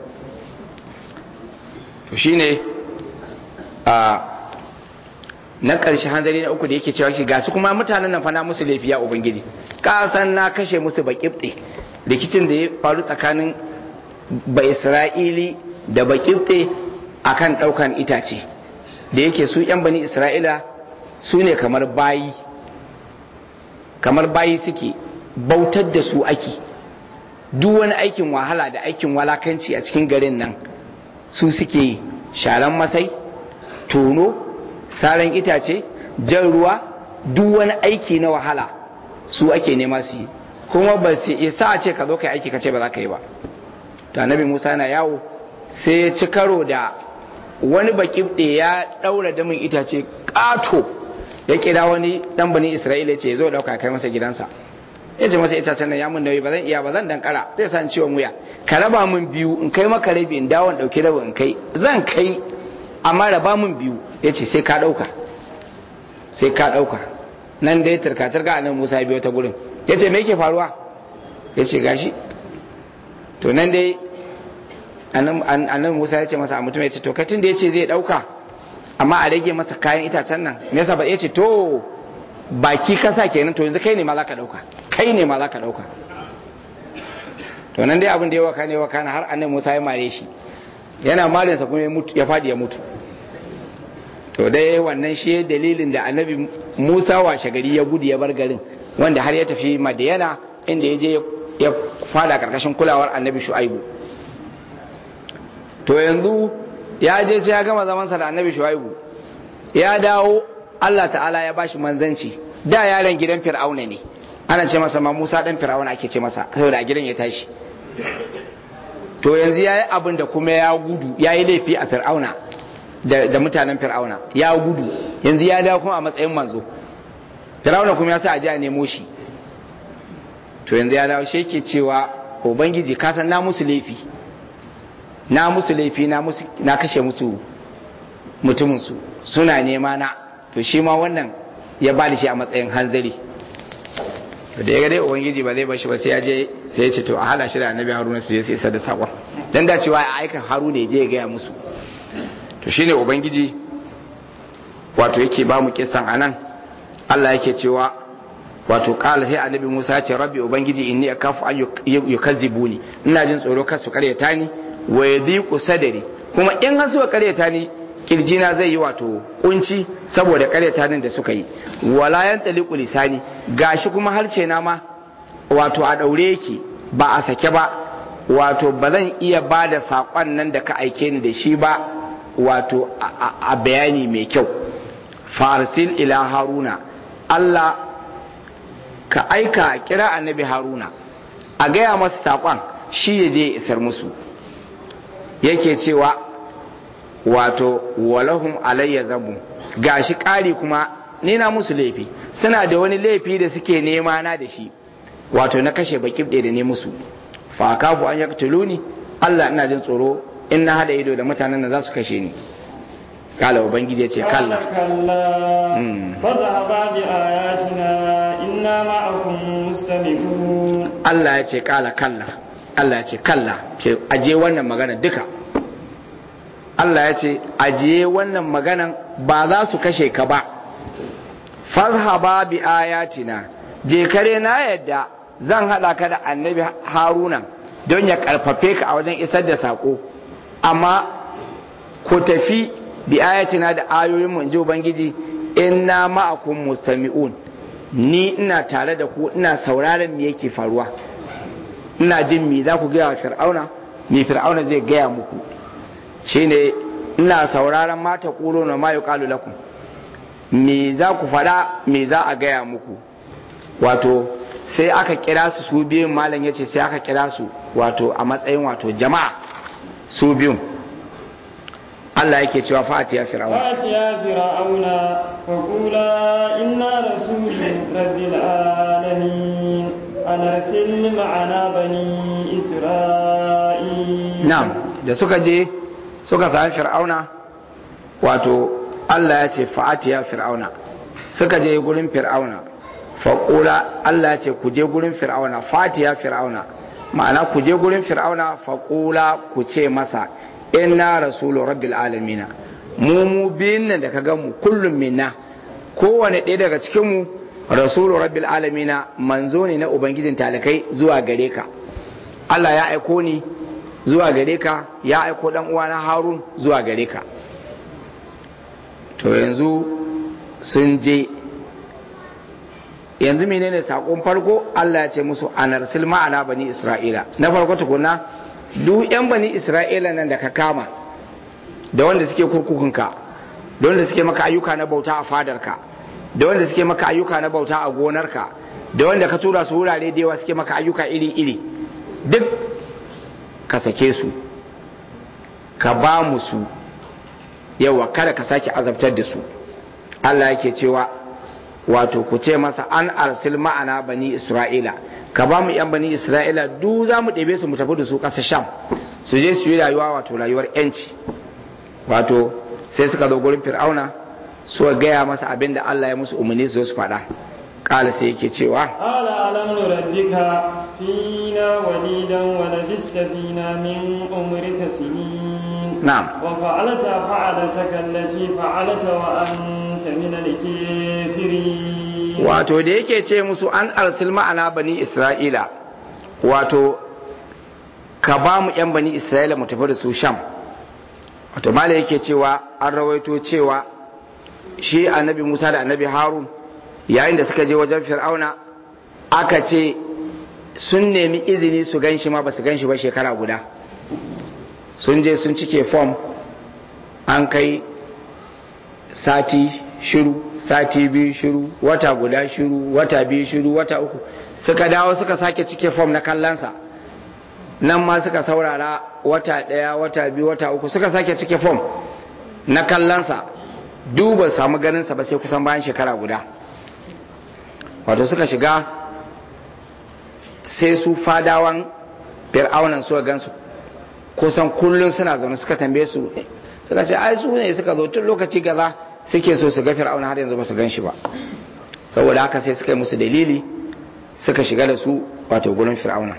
to shine a na ƙarshe hanzari na uku da yake cewa ga su kuma mutanen nan fa na musu laifi ya ubangiji ka san na kashe musu baƙibɗe rikicin da ya faru tsakanin ba isra'ili da baƙibɗe akan ɗaukan itace da yake su 'yan bani isra'ila su ne kamar bayi kamar bayi suke bautar da su ake duk wani aikin wahala da aikin walakanci a cikin garin nan su suke yi sharan masai tono saran itace jan ruwa duk wani aiki na wahala su ake nema su yi kuma ba su isa a ce ka zo ka yi aiki ka ce ba za ka yi ba to annabi musa na yawo sai ya ci karo da wani baki ya daura damin itace kato ya kira wani dan bani isra'ila ce zo dauka kai masa gidansa ya ce masa itacen nan ya mun nauyi ba zan iya ba zan dankara zai san ciwon wuya ka raba min biyu in kai maka rabi in dawon dauki rabi in kai zan kai amma raba min biyu ya ce sai ka dauka sai ka dauka nan dai turka-turka a nan musa biyo ta gurin ya ce me yake faruwa ya ce gashi to nan dai annan musa ya ce masa a mutum ya ce to katin da ya ce zai dauka amma a rage masa kayan itacen nan me yasa ba ya ce to baki kasa kenan to yanzu kai ne ma za ka dauka kai ne ma za ka dauka to nan dai abin da ya waka ne waka har annan musa ya mare shi yana marinsa kuma ya fadi ya mutu to dai wannan shi dalilin da annabi musa washe gari ya gudu ya bar garin wanda har ya tafi madiyana inda ya je ya fada karkashin kulawar annabi shu'aibu to yanzu ya je sai ya gama zamansa da annabi shu'aibu ya dawo allah ta'ala ya bashi manzanci da yaron gidan fir'auna ne ana ce masa ma musa dan fir'auna ake ce masa saboda a gidan ya tashi to yanzu ya yi abin da kuma ya gudu ya yi laifi a fir'auna da mutanen fir'auna ya gudu yanzu ya dawo kuma a matsayin manzo fir'auna kuma ya sa a ji a nemo shi to yanzu ya dawo shi ke cewa ubangiji ka san na musu laifi na musu laifi na kashe musu mutuminsu suna nema na to shi ma wannan ya ba da shi a matsayin hanzari da ya ga dai ubangiji ba zai bar shi ba sai ya je sai ya ce to a hala shi da annabi haruna su je su isa da sakon dan da cewa a aikan haruna ya je ya gaya musu to shine ubangiji wato yake ba mu kisan anan Allah yake cewa wato kala sai annabi Musa ya ce rabbi ubangiji inni akafu an yukazzibuni ina jin tsoro kar su karyata ni wa yadhiqu sadri kuma in har suka karyata ni kirjina zai yi wato kunci saboda karyata nan da suka yi wala yan taliqu lisani gashi kuma harce na ma wato a daure yake ba a sake ba wato ba zan iya ba da saƙon nan da ka aike ni da shi ba wato a bayani mai kyau farsil ila haruna Allah ka aika kira annabi haruna a gaya masa saƙon shi ya je isar musu yake cewa wato walahum alayya zabu gashi ƙari kuma ni na musu laifi suna da wani laifi da suke nema na da shi wato na kashe baki da ne musu fa kafu an yaktuluni Allah ina jin tsoro in na hada ido da mutanen da za su kashe ni kala ubangiji ya ce kalla kalla fadhhaba bi ayatina inna ma'akum mustami'un Allah ya ce kala kalla Allah ya ce kalla ke aje wannan magana duka Allah ya ce ajiye wannan maganan ba za su kashe ka ba fazhaba bi ayatina je kare na yadda zan hada ka da annabi haruna don ya karfafe ka a wajen isar da sako amma ku tafi bi ayatina da ayoyin mu inji ubangiji inna ma'akum mustami'un ni ina tare da ku ina sauraron me yake faruwa ina jin me za ku gaya wa fir'auna me fir'auna zai gaya muku shine ina sauraron mata ƙuro na ma yuqalu lakum me za ku faɗa me za a gaya muku wato sai aka kira su su biyun malam yace sai aka kira su wato a matsayin wato jama'a su biyun Allah yake cewa fatiya fir'auna فاتيا فرعون فقولا إنا رسول رب العالمين أن أرسل معنا بني إسرائيل na'am da suka je suka sami fir'auna wato Allah ya ce fa'atiya fir'auna suka je gurin fir'auna faƙula Allah ya ce ku je gurin fir'auna fatiya fir'auna ma'ana ku je gurin fir'auna faƙula ku ce masa inna rasulu rabbil alamina mu mu biyun nan da ka gan mu kullum minna kowane ɗaya daga cikin mu rasulu rabbil alamina manzo ne na ubangijin talakai zuwa gare ka Allah ya aiko ni zuwa gare ka ya aiko dan uwana Harun zuwa gare ka to yanzu sun je yanzu menene sakon farko Allah ya ce musu anarsil ma'ana bani Isra'ila na farko tukuna duk yan bani Isra'ila nan da ka kama da wanda suke kurkukunka da wanda suke maka ayyuka na bauta a fadarka da wanda suke maka ayyuka na bauta a gonarka da wanda ka tura su wurare da yawa suke maka ayyuka iri-iri duk ka sake su ka ba mu su yawa kada ka sake azabtar da su Allah yake cewa wato ku ce masa an arsil ma'ana bani isra'ila ka ba mu yan bani isra'ila duk za mu ɗebe su mu tafi da su ƙasa sham su je su yi rayuwa wato rayuwar yanci wato sai suka zo gurin fir'auna suka gaya masa abin da Allah ya musu umarni su zo su faɗa ƙala sai yake cewa قال ألم نربك فينا وليدا ولبست فينا من عمرك سنين na'am وفعلت فعلتك التي فعلت وأنت من الكافرين wato da yake ce musu an arsil ma'ana bani isra'ila wato ka ba mu yan bani isra'ila mu tafi da su sham wato mala yake cewa an rawaito cewa shi annabi musa da annabi harun yayin da suka je wajen fir'auna aka ce sun nemi izini su gan shi ma ba su gan shi ba shekara guda sun je sun cike fom an kai sati shiru sati biyu shiru wata guda shiru wata biyu shiru wata uku suka dawo suka sake cike fom na kallonsa nan ma suka saurara wata ɗaya wata biyu wata uku suka sake cike fom na kallonsa duba samu ganinsa ba sai kusan bayan shekara guda wato suka shiga sai su fadawan fir'aunan suka gansu kusan kullum suna zaune suka tambaye su suka ce ai su ne suka zo tun lokaci gaza suke so su ga fir'auna har yanzu ba su gan shi ba saboda haka sai suka yi musu dalili suka shiga da su wato gurin fir'auna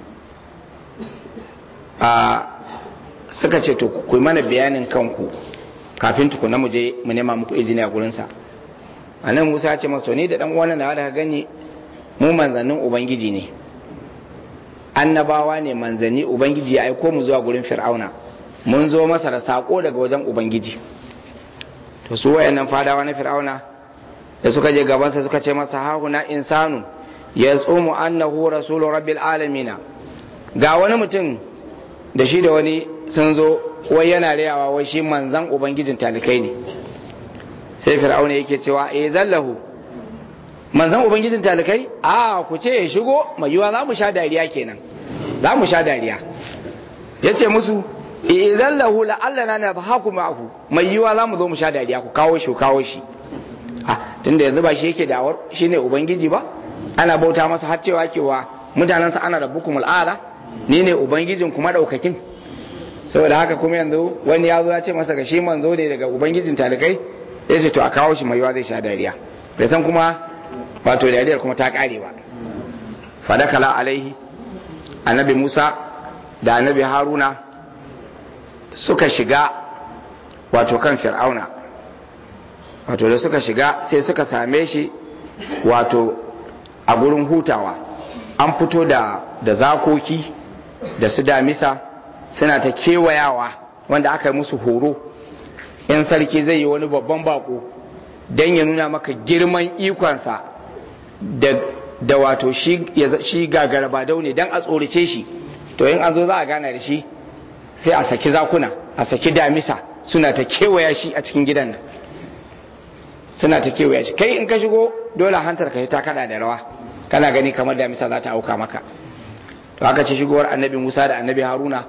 a suka ce to ku yi mana bayanin kanku kafin tukuna mu je mu nema muku izini a gurinsa a nan musa ya ce masa to ni da dan uwan da ka gani mu manzannin ubangiji ne annabawa ne manzanni ubangiji ya aiko mu zuwa gurin fir'auna mun zo masa da sako daga wajen ubangiji to su wayannan fadawa na fir'auna da suka je gabansa suka ce masa hahuna insanu ya tsumu annahu rasulu rabbil alamina ga wani mutum da shi da wani sun zo wai yana rayawa wai shi manzan ubangijin talikai ne sai fir'auna yake cewa eh zallahu manzan ubangijin talikai a ku ce ya shigo mai yiwa za mu sha dariya kenan za mu sha dariya ya ce musu izan lahu la'allana na ba haku ma'aku mai yiwa za mu zo mu sha dariya ku kawo shi ku kawo shi a tunda yanzu ba shi yake da'awar shi ne ubangiji ba ana bauta masa har cewa kewa mutanensa ana da bukumul ala ni ne ubangijin kuma daukakin saboda haka kuma yanzu wani ya zo ya ce masa ga shi manzo ne daga ubangijin talikai ya ce to a kawo shi mai yiwa zai sha dariya bai san kuma wato dariyar kuma ta kare ba fadakala alaihi annabi musa da annabi haruna suka shiga wato kan fir'auna wato da suka shiga sai suka same shi wato a gurin hutawa an fito da da zakoki da su damisa suna ta kewayawa wanda aka yi musu horo in sarki zai yi wani babban bako don ya nuna maka girman ikonsa da, da wato shi, shi gagara ba daune don a tsorace shi to in an zo za a gana da shi sai a saki zakuna a saki damisa suna ta kewaya shi a cikin gidan nan suna ta kewaya shi kai in ka shigo dole hantar ka ta kada da rawa kana gani kamar damisa za ta auka maka to aka ce shigowar annabi musa da annabi haruna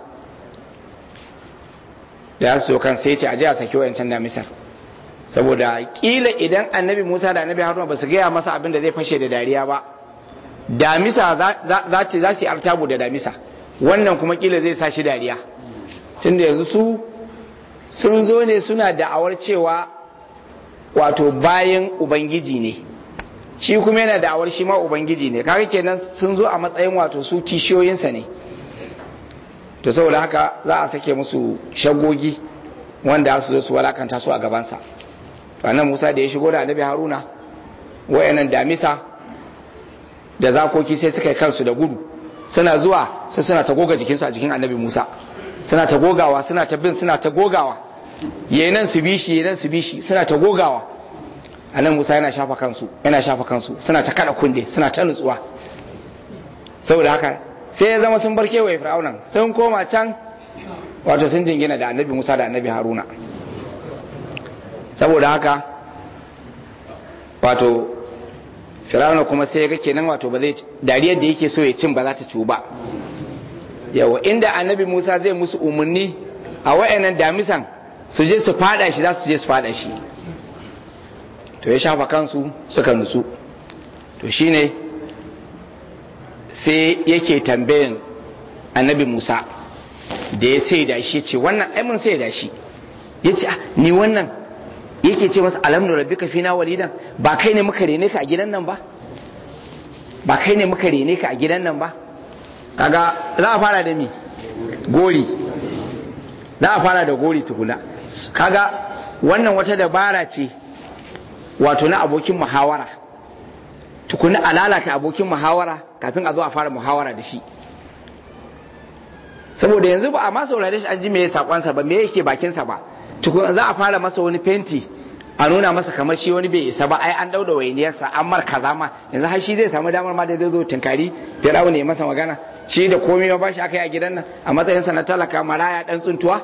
da su kan sai ce a je a saki wayancan damisar saboda kila idan annabi musa da annabi haruna ba su gaya masa abin da zai fashe da dariya ba damisa za su yi artabu da damisa wannan kuma kila zai sa shi dariya tunda yanzu su sun zo ne suna da'awar cewa wato bayan ubangiji ne shi kuma yana da'awar shi ma ubangiji ne kaga kenan sun zo a matsayin wato su kishiyoyinsa ne to saboda haka za a sake musu shagogi wanda su zo su walakanta su a gabansa to annan Musa da ya shigo da annabi Haruna wayannan damisa da zakoki sai suka yi kansu da gudu suna zuwa sai suna ta goga jikinsu a jikin annabi Musa suna ta gogawa suna ta bin suna ta gogawa yayin su bishi yayin su bishi suna ta gogawa annan Musa yana shafa kansu yana shafa kansu suna ta kada kunde suna ta nutsuwa saboda haka sai ya zama sun bar kewaye fir'aunan sun koma can wato sun jingina da annabi Musa da annabi Haruna saboda haka wato fir'auna kuma sai ya ga kenan wato ba zai dariyar da yake so ya cin ba za ta ciwu ba yawa inda annabi Musa zai musu umarni a wayannan damisan su je su fada shi za su je su fada shi to ya shafa kansu suka nutsu to shine sai yake tambayin annabi Musa da ya sai da shi ce wannan ai mun sai da shi ya ce ni wannan yake ce masa alamnu rabbika fina walidan ba kai ne muka rene ka a gidan nan ba ba kai ne muka rene ka a gidan nan ba kaga za a fara da mi gori za a fara da gori tukuna kaga wannan wata dabara ce wato na abokin muhawara tukuna a lalata abokin muhawara kafin a zo a fara muhawara da shi saboda yanzu ba a ma saurare shi an ji me sakonsa ba me yake bakinsa ba tukun za a fara masa wani fenti a nuna masa kamar shi wani bai isa ba ai an dauda wainiyarsa an mar kaza ma yanzu har shi zai samu damar ma da zai zo tinkari firawo ne masa magana shi da komai ba shi aka yi a gidan nan a matsayinsa na talaka maraya dan tsuntuwa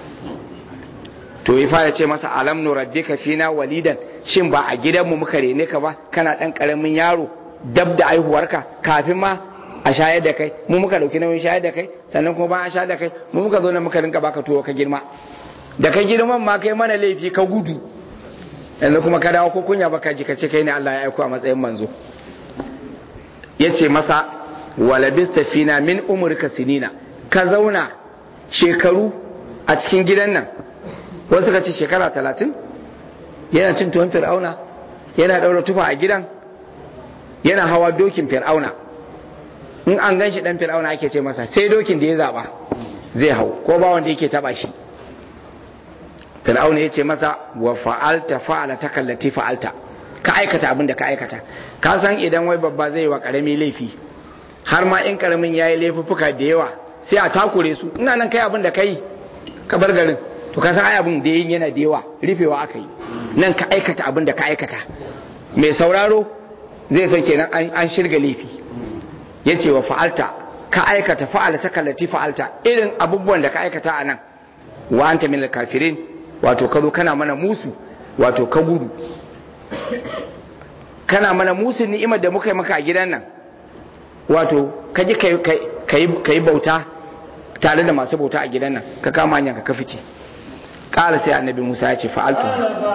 to ya fara ce masa alam nu rabbika fina walidan shin ba a gidanmu muka rene ka ba kana dan karamin yaro dab da aihuwarka kafin ma a shayar da kai mu muka dauki nauyin shayar da kai sannan kuma ba a shayar da kai mu muka zo nan muka rinka baka tuwo ka girma da ka girman ma kai mana laifi ka gudu yanzu kuma ka dawo ko kunya baka ji ka ce kai ne Allah ya aiko a matsayin manzo yace masa walabista fina min umrika sinina ka zauna shekaru a cikin gidan nan wasu ka ce shekara talatin yana cin tuwon fir'auna yana daura tufa a gidan yana hawa dokin fir'auna in an gan shi dan fir'auna ake ce masa sai dokin da ya zaba zai hau ko ba wanda yake taba shi fir'auna ya ce masa wa fa'alta fa'ala ta kallati fa'alta ka aikata abin da ka aikata ka san idan wai babba zai wa karami laifi har ma in karamin yayi laifuffuka da yawa sai a takure su ina nan kai abin da kai ka bar garin to ka san ai abin da yin yana da yawa rufewa aka yi nan ka aikata abin da ka aikata mai sauraro zai san kenan an shirga laifi yace wa fa'alta ka aikata fa'ala ta kallati fa'alta irin abubuwan da ka aikata a nan wa anta min kafirin wato ka zo kana mana musu wato ka gudu kana mana musu ni'imar da muka yi maka a gidan nan wato ka ji ka yi bauta tare da masu bauta a gidan nan ka kama hanyar ka fice ƙara sai annabi musa ya ce fa'altu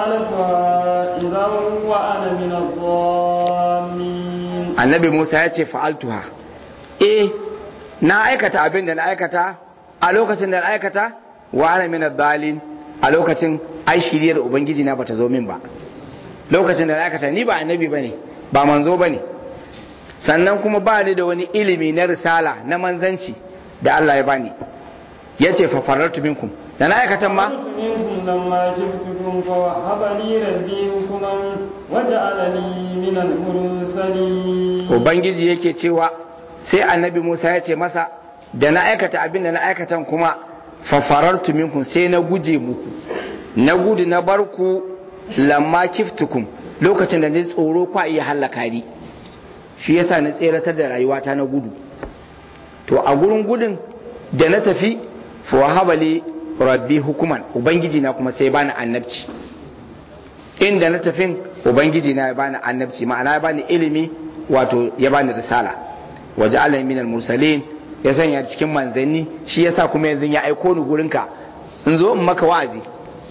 annabi musa ya ce fa'altuha eh na aikata abin da na aikata a lokacin da na aikata wa ana min dalil a lokacin ai shiriyar ubangiji na bata zo min ba lokacin da na aikata ni ba annabi bane ba manzo bane sannan kuma ba ni da wani ilimi na risala na manzanci da Allah ya bani yace fa farartu minkum da na aikata ma لما جئتكم فوهب لي ربي حكما وجعلني من المرسلين ubangiji yake cewa sai annabi Musa ya ce masa da na aikata abin da na aikatan kuma fafarartu minkum sai na guje muku na gudu na barku lamma kiftukum lokacin da ni tsoro kwa iya hallaka ni shi yasa na tseratar da rayuwata na gudu to a gurin gudun da na tafi fa wahabali rabbi hukuman ubangiji na kuma sai ya bani annabci inda na tafin ubangiji na ya bani annabci ma'ana ya bani ilimi wato ya bani risala waje alamin minal mursalin ya sanya cikin manzanni shi yasa kuma yanzu ya aiko ni gurinka in zo in maka wa'azi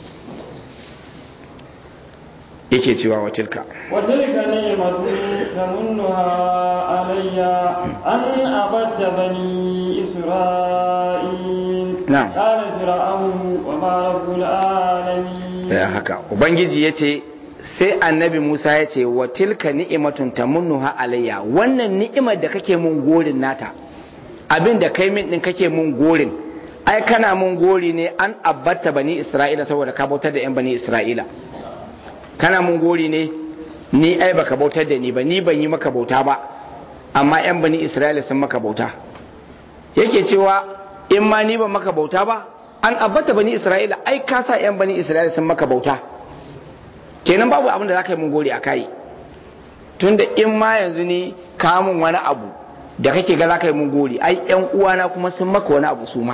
yake cewa wa tilka وتلك نعمة تمنها علي أن عبدت بني إسرائيل نعم. قال فرعون وما رب العالمين ya haka ubangiji ya ce sai annabi musa ya ce wa tilka ni'imatun tamunnuha alayya wannan ni'imar da kake mun gorin nata abin da kai min din kake mun gorin ai kana mun gori ne an abbata bani isra'ila saboda ka bautar da yan bani isra'ila kana mun gori ne ni ai baka bautar da ni ba ni ban yi maka bauta ba amma yan bani isra'ila sun maka bauta yake cewa in ma ni ban maka bauta ba an abbata bani isra'ila ai ka sa yan bani isra'ila sun maka bauta kenan babu abin da za ka yi mun gori a kai tunda in ma yanzu ni ka mun wani abu da kake ga za ka yi mun gori ai yan uwana kuma sun maka wani abu su ma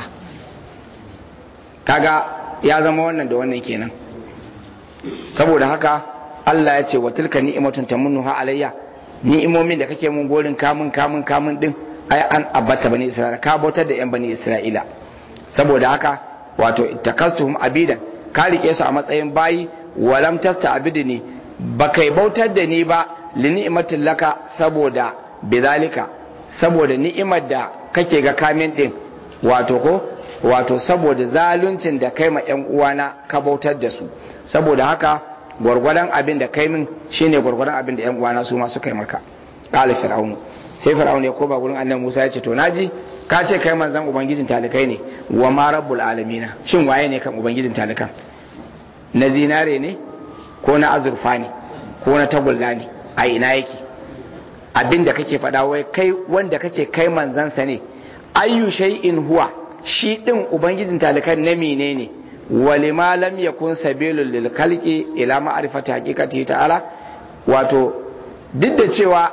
kaga ya zama wannan da wannan kenan saboda haka Allah ya ce wa tilka ni'matun tamunnuha alayya ni'imomin da kake mun gorin kamun kamun kamun din ai an abbata bani isra'ila ka bautar da yan bani isra'ila saboda haka wato takastuhum abidan ka rike su a matsayin bayi walam tasta abidni ba kai bautar da ni ba li ni'matin laka saboda bidalika saboda ni'imar da kake ga kamin din wato ko wato saboda zaluncin da kai ma yan uwana ka bautar da su saboda haka gwargwadon abin da kai min shine gwargwadon abin da yan uwana su ma suka yi maka qala fir'aunu sai fir'aun ya koba gurin annabi Musa ya ce to naji ka ce kai manzon ubangijin talikai ne wa ma rabbul alamina shin waye ne kan ubangijin talikan na zinare ne ko na azurfa ne ko na tagulla ne a ina yake abin da kake faɗa wai kai wanda kace kai manzansa ne ayyu shay'in huwa shi din ubangijin talikan na menene walima lam yakun sabilul lil khalqi ila ma'rifati haqiqati ta'ala wato duk da cewa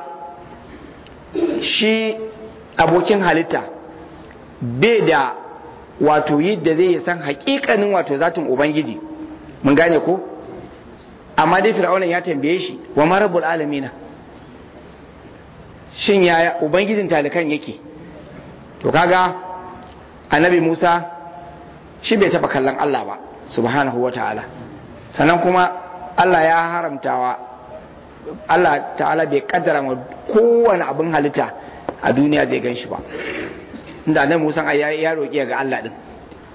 shi abokin halitta bai da wato yadda zai san hakikanin wato zatin ubangiji mun gane ko amma dai fir'aunan ya tambaye shi wa marabul alamina shin yaya ubangijin talikan yake to kaga annabi musa shi bai taba kallon allah ba subhanahu wa ta'ala sannan kuma allah ya haramtawa Allah ta'ala bai kaddara ma kowane abin halitta a duniya zai gan shi ba inda nan musan ya ya roƙi ga Allah din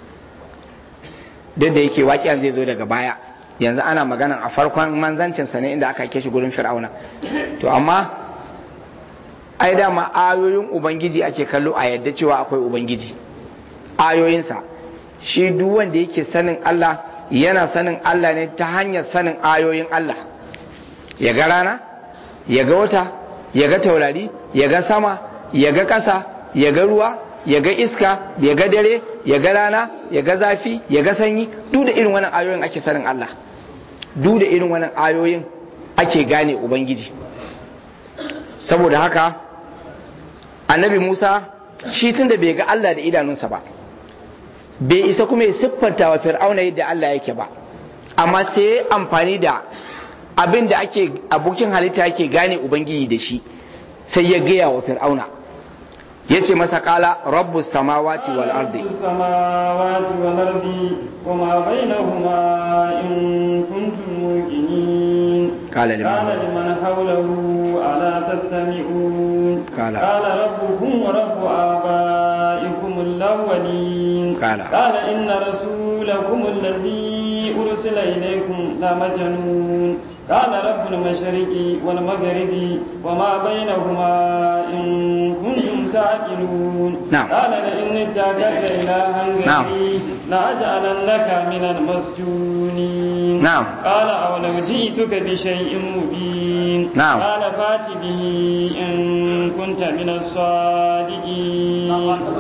duk da yake waƙiyan zai zo daga baya yanzu ana magana a farkon manzancin sa ne inda aka kai shi gurin fir'auna to amma ai dama ayoyin ubangiji ake kallo a yadda cewa akwai ubangiji ayoyinsa shi duk wanda yake sanin Allah yana sanin Allah ne ta hanyar sanin ayoyin Allah ya ga rana ya ga wata ya ga taurari ya ga sama ya ga ƙasa ya ga ruwa ya ga iska ya ga dare ya ga rana ya ga zafi ya ga sanyi duk da irin wannan ayoyin ake sanin Allah duk da irin wannan ayoyin ake gane ubangiji saboda haka annabi Musa shi tun da bai ga Allah da idanunsa ba bai isa kuma ya siffanta wa fir'auna yadda Allah yake ba amma sai ya amfani da abin da ake abokin halitta yake gane ubangiji da shi sai ya gaya wa fir'auna ya ce masa kala rabbu samawati wal ardi السماوات والأرض وما بينهما إن كنتم موقنين قال لمن قال لمن حوله ألا تستمعون قال- قال ربكم ورب آبائكم الأولين قال- قال إن رسولكم الذي أرسل إليكم لمجنون قال رب المشرق والمغرب وما بينهما إن كنتم تعقلون نعم. قال لئن اتخذت إلها نعم. غيري لأجعلنك من المسجونين نعم. قال أولو جئتك بشيء مبين نعم. قال فات به إن كنت من الصادقين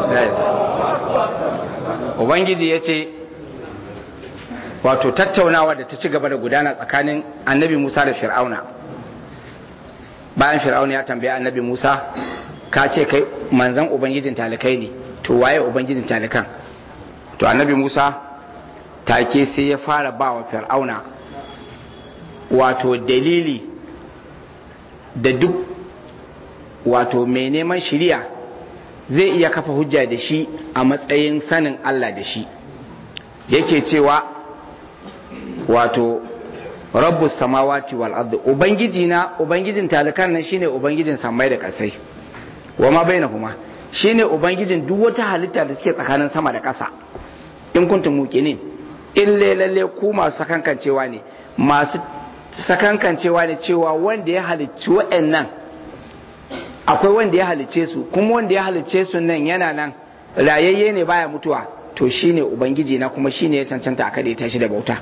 ubangiji ya ce wato tattaunawa da ta ci gaba da gudana tsakanin annabi musa da fir'auna bayan fir'auna ya tambaye annabi musa ka ce kai manzan ubangijin talikai ne to waye ubangijin talikan to annabi musa take sai ya fara ba wa fir'auna wato dalili da duk wato mai neman shiriya zai iya kafa hujja da shi a matsayin sanin Allah da shi yake cewa wato rabbus samawati wal ardi ubangiji na ubangijin talikan nan shine ubangijin samai da kasai wa ma bainahuma shine ubangijin duk wata halitta da suke tsakanin sama da ƙasa in kuntum muqinin in lalle ku masu sakankancewa ne masu sakankancewa ne cewa wanda ya halicci wa'annan akwai wanda ya halicce su kuma wanda ya halicce su nan yana nan rayayye ne baya mutuwa to shine ubangiji na kuma shine ya cancanta a kada ya tashi da bauta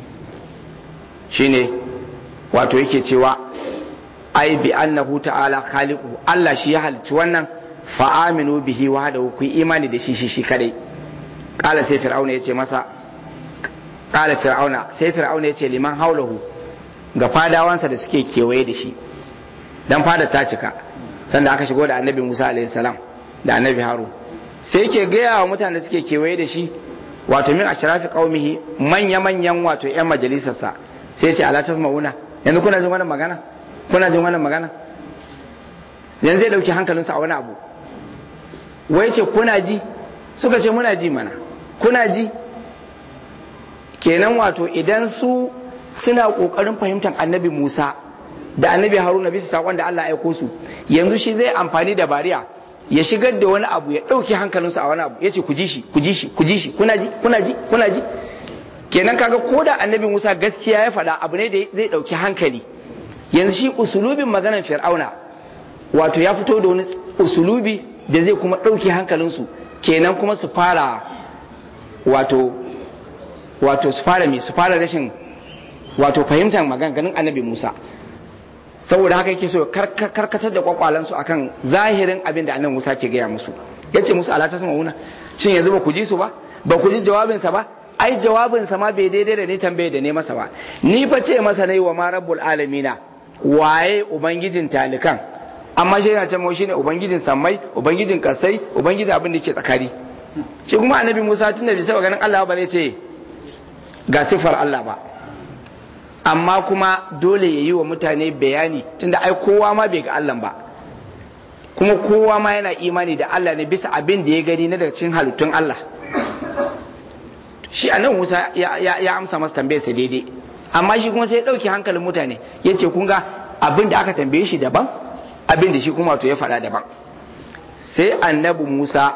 shine wato yake cewa ai bi annahu ta'ala khaliqu Allah shi ya halicci wannan fa aminu bihi wahdahu ku imani da shi shi shi kadai qala sai fir'auna yace masa qala fir'auna sai fir'auna yace liman haulahu ga fadawansa da suke kewaye da shi dan fada ta cika sanda aka shigo da annabi Musa alaihi salam da annabi Harun sai yake gaya wa mutane da suke kewaye da shi wato min ashrafi qaumihi manya manyan wato yan majalisarsa sai ce ala tasma'una yanzu kuna jin wannan magana kuna jin wannan magana yanzu zai dauki hankalinsa a wani abu wai ce kuna ji suka ce muna ji mana kuna ji kenan wato idan su suna kokarin fahimtar annabi Musa da annabi Haruna bisa sakon da Allah ya aiko su yanzu shi zai amfani da bariya ya shigar da wani abu ya dauki hankalinsu a wani abu yace ku ji shi ku ji shi ku ji shi kuna ji kuna ji kuna ji kenan kaga ko da annabi Musa gaskiya ya faɗa abu ne da zai ɗauki hankali yanzu shi usulubin maganar fir'auna wato ya fito da wani usulubi da zai kuma ɗauki hankalinsu kenan kuma su fara wato wato su fara mai su fara rashin wato fahimtar maganganun annabi Musa saboda haka yake so karkatar da kwakwalansu akan zahirin abin da annabi Musa ke gaya musu yace musu ala ta sama wuna shin yanzu ba ku ji su ba ba ku ji jawabinsa ba ai jawabinsa ma bai daidai da ni tambaye da ne masa ba ni fa ce masa nayi wa ma rabbul alamina waye ubangijin talikan amma shi yana cewa shine ubangijin sammai ubangijin kasai ubangijin abin da ke tsakari shi kuma annabi Musa tunda bai taba ganin Allah ba zai ce ga sifar Allah ba amma kuma dole ya yi wa mutane bayani tunda ai kowa ma bai ga Allah ba kuma kowa ma yana imani da Allah ne bisa abin da ya gani na daga cikin halittun Allah shi annabi Musa ya, ya, ya amsa masa tambayar sa daidai amma shi kuma sai ya dauki hankalin mutane yace kun ga abin da aka tambaye shi daban abin da shi kuma to ya faɗa daban sai annabi Musa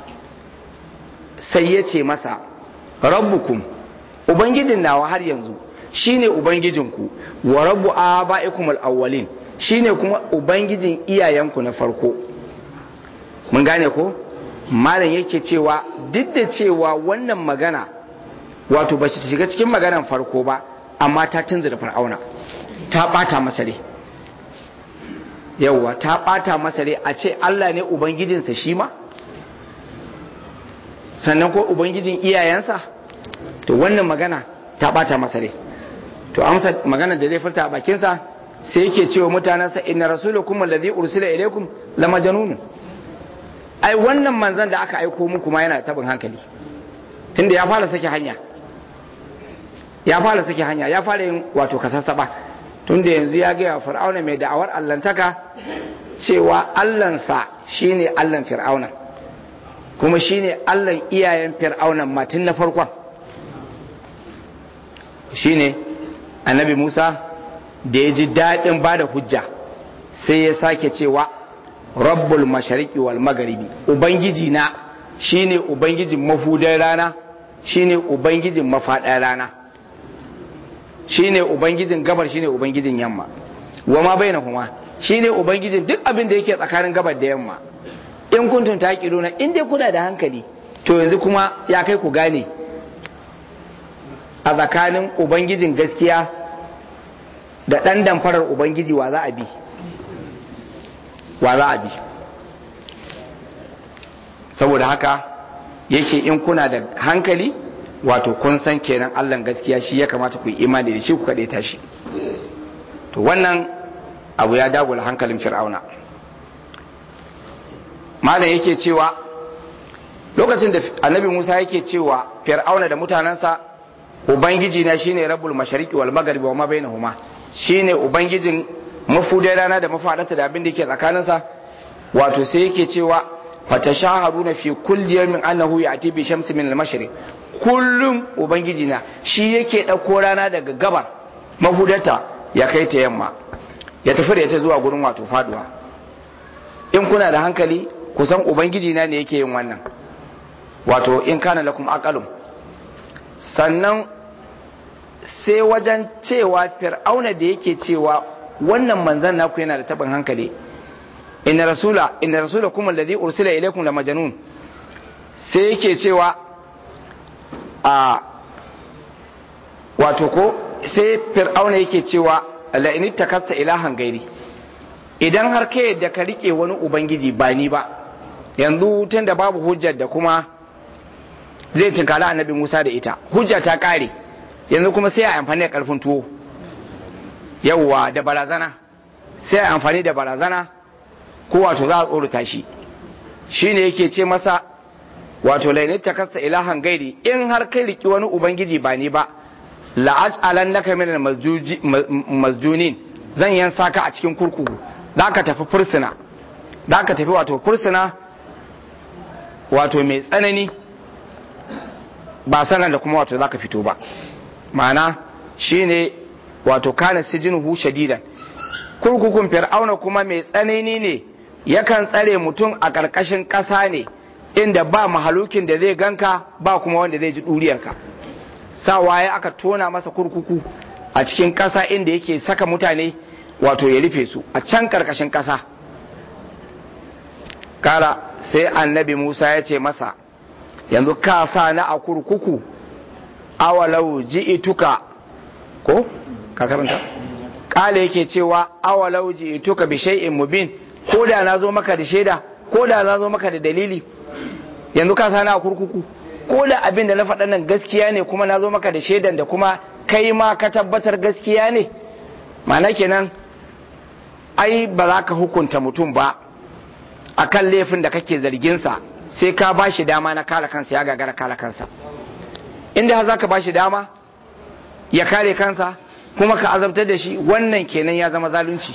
sai ya ce masa rabbukum ubangijin nawa har yanzu shine ubangijinku wa rabbu abaikum al-awwalin shine kuma ubangijin iyayenku na farko mun gane ko malam yake cewa duk da cewa wannan magana wato ba shi shiga cikin maganan farko ba amma ta tunzura fir'auna ta bata masa rai yauwa ta bata masa rai a ce Allah ne ubangijinsa shi ma sannan ko ubangijin iyayensa to wannan magana ta bata masa rai to amsa magana da zai furta a bakinsa sai yake cewa mutanensa inna rasulukum alladhi ursila ilaykum la majnun ai wannan manzon da aka aiko muku ma yana tabin hankali tunda ya fara sake hanya ya fara sake hanya ya fara yin wato kasassaba tunda yanzu ya gaya fir'auna mai da'awar allantaka cewa allansa shine allan fir'auna kuma shine allan iyayen fir'auna matin na farkon shine annabi musa da ya ji daɗin ba da hujja sai ya sake cewa rabbul mashariki wal magharibi ubangiji na shine ubangijin mafudan rana shine ubangijin mafaɗar rana shine ubangijin gabar shine ubangijin yamma wa ma bainahuma shine ubangijin duk abin da yake tsakanin gabar da yamma in kuntum taqiluna in dai kuna da hankali to yanzu kuma ya kai ku gane a tsakanin ubangijin gaskiya da ɗan damfarar ubangiji wa za a bi wa za a bi saboda haka yake in kuna da hankali wato kun san kenan allan gaskiya shi ya kamata ku yi imani da shi ku kaɗe tashi to wannan abu ya dagula hankalin fir'auna malam yake cewa lokacin da annabi musa yake cewa fir'auna da mutanensa ubangiji na shine rabbul mashariqi wal magharibi wa ma bainahuma shine ubangijin mafudai rana da mafadarta da abin da yake tsakaninsa wato sai yake cewa fatashaharuna fi kulli yawmin annahu ya'ti bi shamsi min al-mashriq kullum ubangiji na shi yake dauko rana daga gabar mahudarta ya kai ta yamma ya tafi da ita zuwa gurin wato faduwa in kuna da hankali kusan ubangiji na ne yake yin wannan wato in kana lakum aqalum sannan sai wajen cewa fir'auna da yake cewa wannan manzan naku yana da tabin hankali inna rasula inna rasulakum alladhi ursila ilaykum la majnun sai yake cewa a wato ko sai fir'auna yake cewa la in takasta ilahan gairi idan har ka yadda ka rike wani ubangiji ba ni ba yanzu tun da babu hujjar da kuma zai tunkala annabi Musa da ita hujja ta kare yanzu kuma sai a amfani da karfin tuwo yawwa da barazana sai a amfani da barazana ko wato za a tsorata shi shine yake ce masa wato lainit ta kasa ilahan gairi in har kai riki wani ubangiji ba ni ba la'aj'alan naka min masjunin zan yan saka a cikin kurkuku za ka tafi fursuna za ka tafi wato fursuna wato mai tsanani ba sanar da kuma wato za ka fito ba ma'ana shine wato kana sijinuhu shadidan kurkukun fir'auna kuma mai tsanani ne yakan tsare mutum a ƙarƙashin ƙasa ne inda ba mahalukin da zai ganka ba kuma wanda zai ji ɗuriyarka sa waye aka tona masa kurkuku a cikin ƙasa inda yake saka mutane wato ya rufe su a can ƙarƙashin ƙasa kara sai annabi musa ya ce masa yanzu ka sa na a kurkuku awalau ji'ituka ko ka karanta kala yake cewa awalau ji'ituka bi shay'in mubin ko da na zo maka da shaida ko da na zo maka da dalili yanzu ka sa na a kurkuku ko da abin da na faɗa nan gaskiya ne kuma na zo maka da shaidan da kuma kai ma ka tabbatar gaskiya ne ma'ana kenan ai ba za ka hukunta mutum ba akan laifin da kake zarginsa sai ka ba shi dama na kare kansa ya gagara kare kansa inda za ka ba shi dama ya kare kansa kuma ka azabtar da shi wannan kenan ya zama zalunci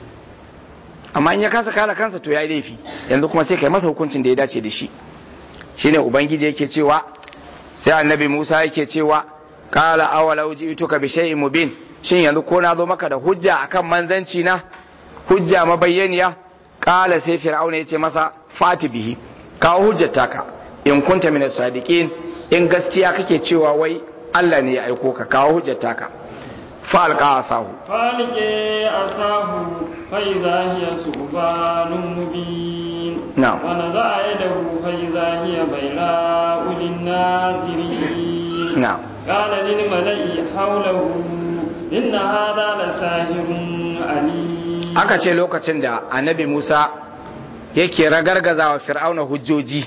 amma in ya kasa kare kansa to ya yi laifi yanzu kuma sai ka yi masa hukuncin da ya dace da shi shine ubangiji yake cewa sai annabi musa yake cewa kala awalau ji'tuka bi shay'in mubin shin yanzu ko na zo maka da hujja akan manzanci na hujja mabayyaniya kala sai fir'auna ya ce masa fati bihi kawo hujjar taka in kunta min sadiqin in gaskiya kake cewa wai Allah ne ya aiko ka kawo hujjar taka fa alqa asahu falqi asahu fa idha hiya subhanun mubin na'am wa naza'a yadahu fa idha hiya bayra'u lin-nazirin na'am qala lil mala'i hawlahu inna hadha lasahirun alim aka ce lokacin da annabi Musa yake ragargaza wa fir'auna hujjoji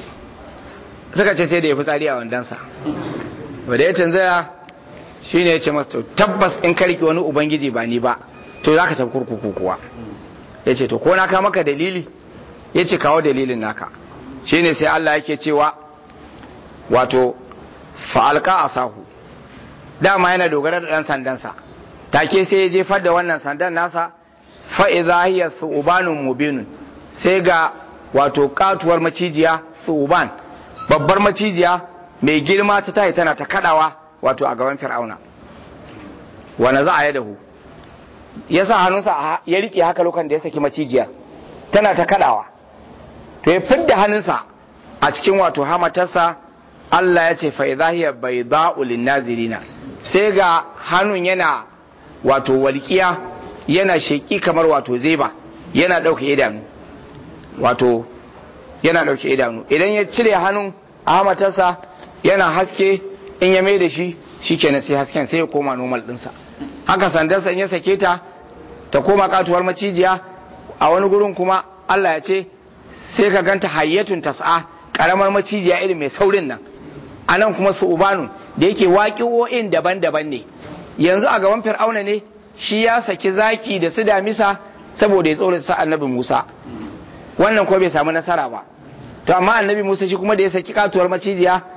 suka ce sai da ya fi tsari a wandansa wadda ya canzaya shi ne ya ce masa to tabbas in karki wani ubangiji ba ni ba to za ka tafi kurkuku kuwa ya ce to ko na ka maka dalili ya ce kawo dalilin naka shi ne sai Allah yake cewa wato fa'alka a sahu dama yana dogara da ɗan sandansa take sai ya jefar da wannan sandan nasa fa'iza hiya su'ubanun mubinun sai ga wato katuwar macijiya su'uban babbar macijiya mai girma ta tayi tana ta kadawa wato a gaban fir'auna wanda za a yi dahu ya sa hannunsa ya rike haka lokacin da ya saki macijiyar tana ta kadawa to ya fidda hannunsa a cikin wato hamatarsa Allah ya ce fa'iza hiya bai za'ulin nazirina sai ga hannun yana wato walƙiya yana sheƙi kamar wato zeba yana ɗauke idanu wato yana ɗauke idanu idan ya cire hannun a hamatarsa yana haske in ya mai da shi shi kenan sai hasken sai ya koma normal ɗinsa haka sandarsa in ya sake ta ta koma katuwar macijiya a wani gurin kuma Allah ya ce sai ka ganta hayyatun tas'a karamar macijiya irin mai saurin nan a nan kuma su ubanu da yake waƙi'o'in daban-daban ne yanzu a gaban fir'auna ne shi ya saki zaki da su damisa saboda ya tsorata sa annabi Musa wannan ko bai samu nasara ba to amma annabi Musa shi kuma da ya saki katuwar macijiya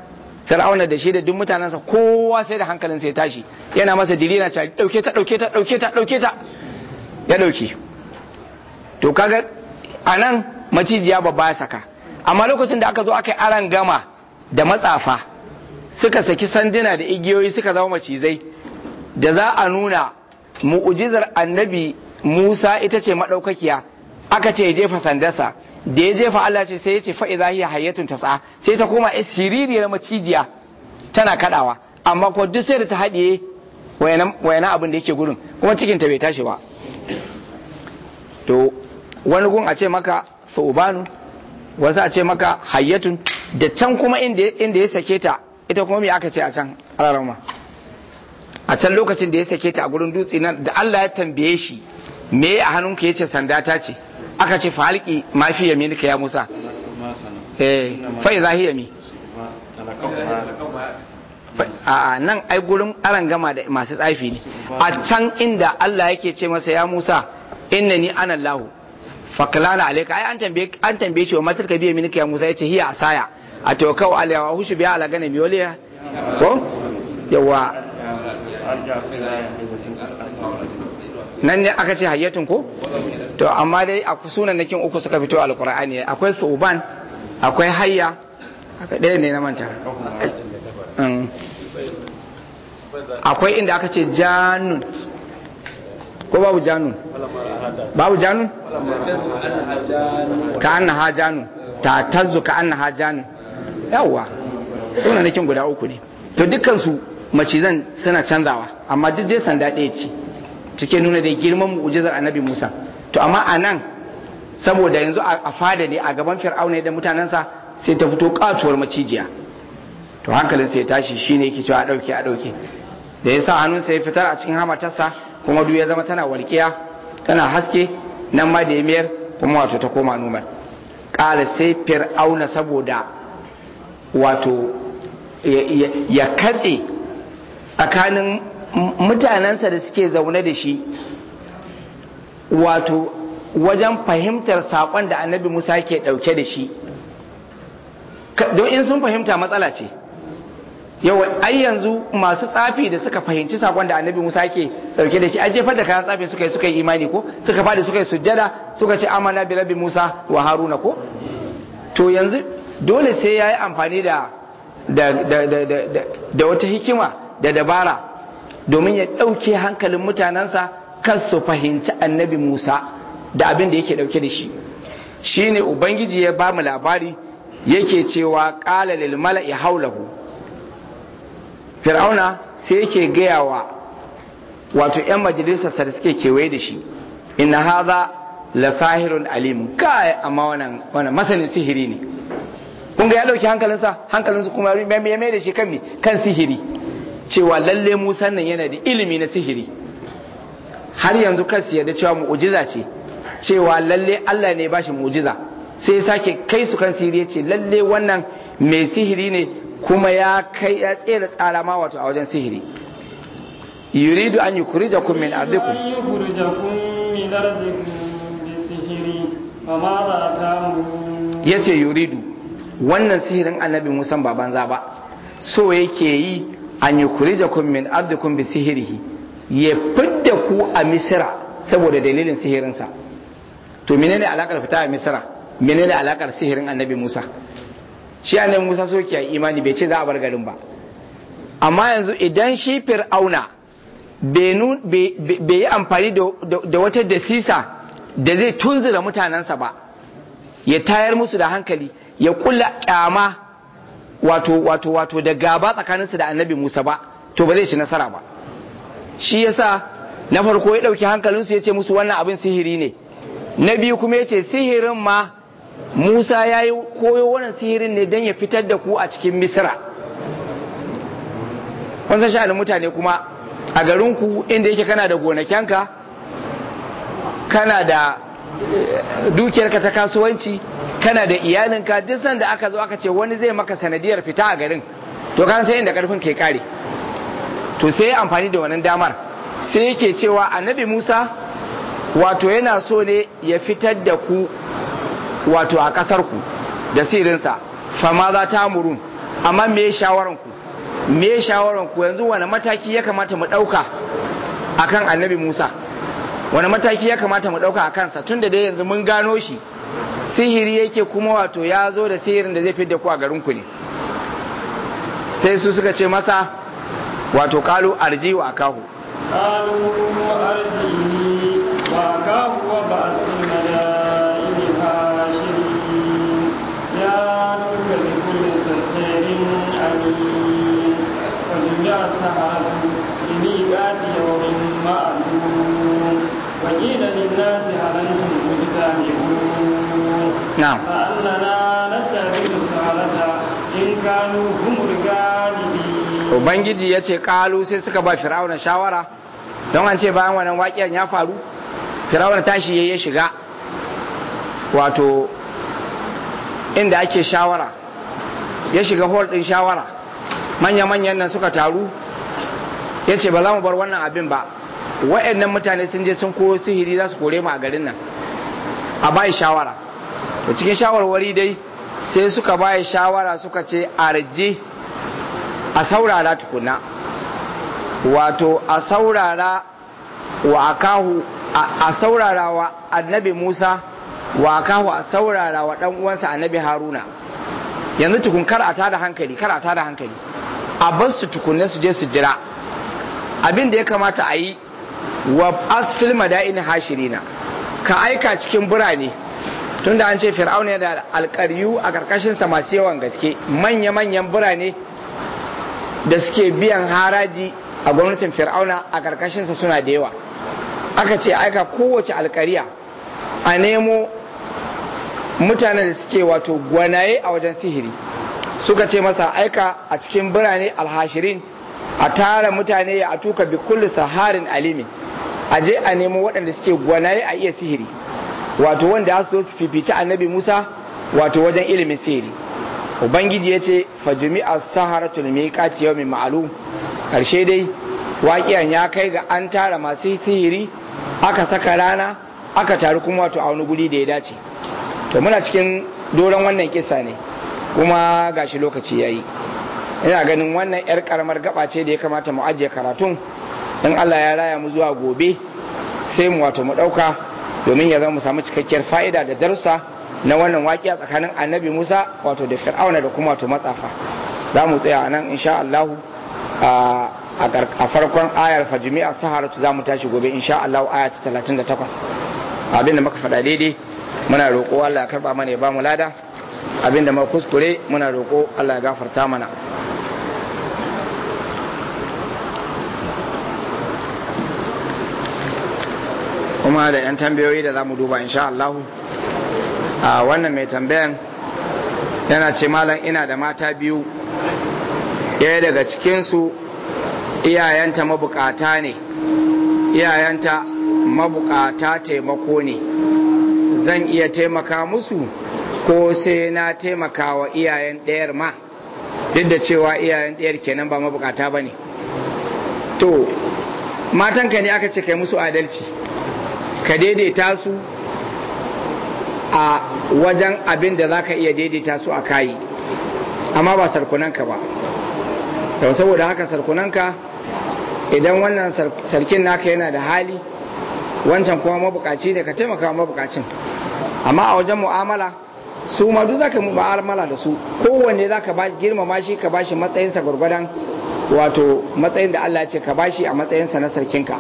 fir'auna da shi da duk mutanensa kowa sai da hankalin sai tashi yana masa dilina cewa dauke ta dauke ta dauke ta dauke ta ya dauke to kaga anan macijiya babba ya saka amma lokacin da aka zo aka yi aran gama da matsafa suka saki sanduna da igiyoyi suka zama macizai da za a nuna mu'ujizar annabi Musa ita ce madaukakiya aka ce ya jefa sandarsa da ya jefa Allah ce sai ya ce fa'iza hiya hayyatun tas'a sai ta koma siririyar macijiya tana kadawa amma ko duk sai da ta haɗiye wayana abin da yake gurin kuma cikin ta bai tashi ba to wani gun a ce maka fa'ubanu wasu a ce maka hayyatun da can kuma inda ya sake ta ita kuma me aka ce a can alarama a can lokacin da ya sake ta a gurin dutse nan da Allah ya tambaye shi me a hannunka yace sanda ta ce aka ce falki ma fi yaminika ya Musa eh fa idza hiya mi a nan ai gurin aran gama da masu tsafi ne a can inda Allah yake ce masa ya Musa innani ana Allah faklana alayka ai an tambaye an tambaye shi wa matar ka biye minika ya Musa yace hiya asaya a tawakau alayha wa hushu biya ala gana miyoliya ko yawa nan ne aka ce hayyatun ko to amma dai a sunan nakin uku suka fito alqur'ani akwai suban akwai hayya aka ɗaya ne na manta akwai inda aka ce janun ko babu janun babu janun ka annaha janun ta tazzu ka annaha janun yawwa sunan nakin guda uku ne to dukkan su macizan suna canzawa amma duk dai sanda ɗaya ce cike nuna da girman mu'ujizar annabi Musa to amma a nan saboda yanzu a fada ne a gaban fir'auna da mutanensa sai ta fito katuwar macijiya to hankalin sai tashi shine yake cewa a dauke a dauke da ya sa hannunsa ya fitar a cikin hamatarsa kuma duk ya zama tana walƙiya tana haske nan ma da ya mayar kuma wato ta koma numar ƙara sai fir'auna saboda wato ya katse tsakanin mutanensa da suke zaune da shi wato wajen fahimtar saƙon da annabi musa ke ɗauke da shi don in sun fahimta matsala ce yawa ai yanzu masu tsafi da suka fahimci saƙon da annabi musa ke ɗauke da shi an jefar da kayan tsafi suka yi suka yi imani ko suka fadi suka yi sujjada suka ce amana bi rabbi musa wa haruna ko to yanzu dole sai ya yi amfani da da wata hikima da dabara domin ya ɗauke hankalin mutanensa kan su fahimci annabi Musa da abin da yake ɗauke da shi shi ne Ubangiji ya ba mu labari yake cewa ƙala lil mala'i haulahu fir'auna sai yake gaya wa wato 'yan majalisarsa da suke kewaye da shi inna haza la sahirun alim kai amma wannan wannan masanin sihiri ne kun ga ya ɗauki hankalinsa hankalinsa kuma ya mai da shi kan kan sihiri cewa lalle Musa nan yana da ilimi na sihiri har yanzu kansu yarda cewa mu'ujiza ce cewa lalle Allah ne ba shi mu'ujiza sai sake kai su kan sihiri ce lalle wannan mai sihiri ne kuma ya kai ya tsere tsara ma wato a wajen sihiri yuridu an yukhrijakum min ardikum an yukhrijakum min ardikum bi sihiri fa ma za ta'murun yace yuridu wannan sihirin annabi Musa ba banza ba so yake yi an yi kurijakun min ardikum bi sihirihi ya fidda ku a misira saboda dalilin sihirinsa to menene alakar fita a misira menene alakar sihirin annabi musa shi annabi musa so ke imani bai ce za a bar garin ba amma yanzu idan shi fir'auna bai yi amfani da wata dasisa da zai tunzura mutanensa ba ya tayar musu da hankali ya kula kyama wato wato wato da gaba tsakaninsu da annabi Musa ba to ba zai ci nasara ba shi yasa na farko ya dauki hankalinsu ya ce musu wannan abin sihiri ne na biyu kuma ya ce sihirin ma Musa ya yi koyo wannan sihirin ne don ya fitar da ku a cikin Misra kun san sha'anin mutane kuma a garinku inda yake kana da gonakenka kana da dukiyarka ta kasuwanci kana da iyalinka duk sanda aka zo aka ce wani zai maka sanadiyar fita a garin to kan sai inda karfin ke kare to sai amfani da wannan damar sai yake cewa annabi Musa wato yana so ne ya fitar da ku wato a kasar ku da sirinsa fama za ta murun amma me shawaran ku me shawaran ku yanzu wani mataki ya kamata mu dauka akan annabi Musa wani mataki ya kamata mu dauka akan sa tunda dai yanzu mun gano shi sihiri yake kuma wato ya zo da sihirin da zai fidda ku a garin ku ne sai su suka ce masa wato kalu arji wa akahu قالوا أرجه وأخاه وبعث المدائن حاشرين ياتوك بكل سحر عليم وجمع السحرة لميقات يوم معلوم وقيل للناس هل أنتم مجتمعون na'am فأننا نتبع السحرة إن كانوا هم الغالبين ubangiji ya ce kalu sai suka ba fir'auna shawara don an ce bayan wannan waƙiyan ya faru fir'auna tashi ya shiga wato inda ake shawara ya shiga hall ɗin shawara manya-manyan nan suka taru ya ce ba za mu bar wannan abin ba wa'annan mutane sun je sun koyo sihiri za su kore mu a garin nan a bai shawara to cikin shawarwari dai sai suka bai shawara suka ce arje a saurara tukuna wato a saurara wa akahu a saurara wa annabi Musa wa akahu a saurara wa dan uwansa annabi Haruna yanzu tukun kar a tada hankali kar a tada hankali a bar su tukunne su je su jira abin da ya kamata a yi wa asfil madaini hashirina ka aika cikin birane tunda an ce fir'auna da alƙaryu a ƙarƙashinsa masu yawan gaske manya-manyan birane da suke biyan haraji a gwamnatin fir'auna a ƙarƙashinsa suna da yawa aka ce aika kowace alƙariya a nemo mutanen da suke wato gwanaye a wajen sihiri suka ce masa aika a cikin birane alhashirin a tara mutane a tuka bi kulli saharin alimin a je a nemo waɗanda suke gwanaye a iya sihiri wato wanda ya so su fifici annabi musa wato wajen ilimin sihiri ubangiji ya ce fajimi a saharatul miqati yawmin ma'lum karshe dai waƙiyan ya kai ga an tara masu sihiri aka saka rana aka taru kuma wato a wani guri da ya dace to muna cikin doron wannan kisa ne kuma gashi lokaci yayi ina ganin wannan yar karamar gaba ce da ya kamata mu ajiye karatun in Allah ya raya mu zuwa gobe sai mu wato mu dauka domin ya zama mu samu cikakkiyar fa'ida da darussa na wannan waƙiya tsakanin annabi Musa wato da Fir'auna da kuma wato matsafa za mu tsaya nan insha Allah a farkon ayar fajimi a saharatu za mu tashi gobe insha Allah aya ta 38 abinda muka faɗa daidai muna roƙo Allah ya karɓa mana ya ba mu lada abinda muka kuskure muna roƙo Allah ya gafarta mana kuma da 'yan tambayoyi da za mu duba insha Allah a wannan mai tambayan yana ce malam ina da mata biyu ɗaya daga cikinsu iyayenta mabukata ne iyayenta mabukata taimako ne zan iya taimaka musu ko sai na taimaka wa iyayen ɗayar ma duk da cewa iyayen ɗayar kenan ba mabukata ba ne to matanka ne aka ce kai musu adalci ka daidaita su a wajen abin da za ka iya daidaita su a kayi amma ba sarkunanka ba to saboda haka sarkunanka idan wannan sarkin naka yana da hali wancan kuma mabukaci ne ka taimaka mabukacin amma a wajen mu'amala su ma duk zaka mu'amala da su kowanne zaka ba girmama shi ka bashi matsayinsa gurgurdan wato matsayin da Allah ya ce ka bashi a matsayinsa na sarkinka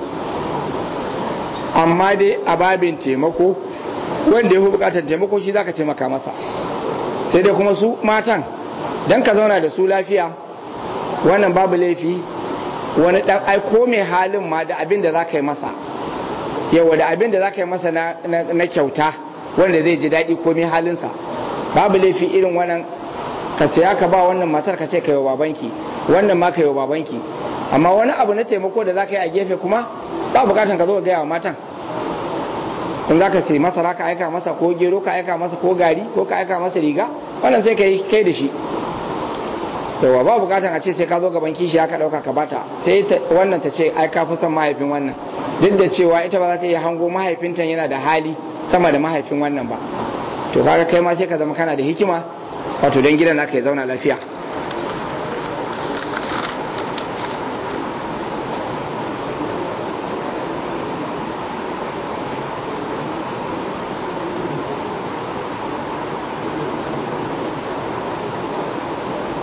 amma dai a babin taimako wanda ya fi bukatar taimako shi zaka taimaka masa sai dai kuma su matan dan ka zauna da su lafiya wannan babu laifi wani dan aiko mai halin ma da abin da za ka yi masa yawa da abin da za ka yi masa na kyauta wanda zai ji daɗi ko mai halinsa babu laifi irin wannan ka saya ka ba wannan matar ka ce ka yi wa babanki wannan ma ka yi wa babanki amma wani abu na taimako da za ka yi a gefe kuma ba bukatan ka zo gaya wa matan in za ka sai masara ka aika masa ko gero ka aika masa ko gari ko ka aika masa riga wannan sai ka yi kai da shi yawa ba bukatan a ce sai ka zo gaban kishi aka dauka ka bata sai wannan ta ce ai ka fi son mahaifin wannan duk da cewa ita ba za ta iya hango mahaifinta yana da hali sama da mahaifin wannan ba to kaga kai ma sai ka zama kana da hikima wato don gidan naka ya zauna lafiya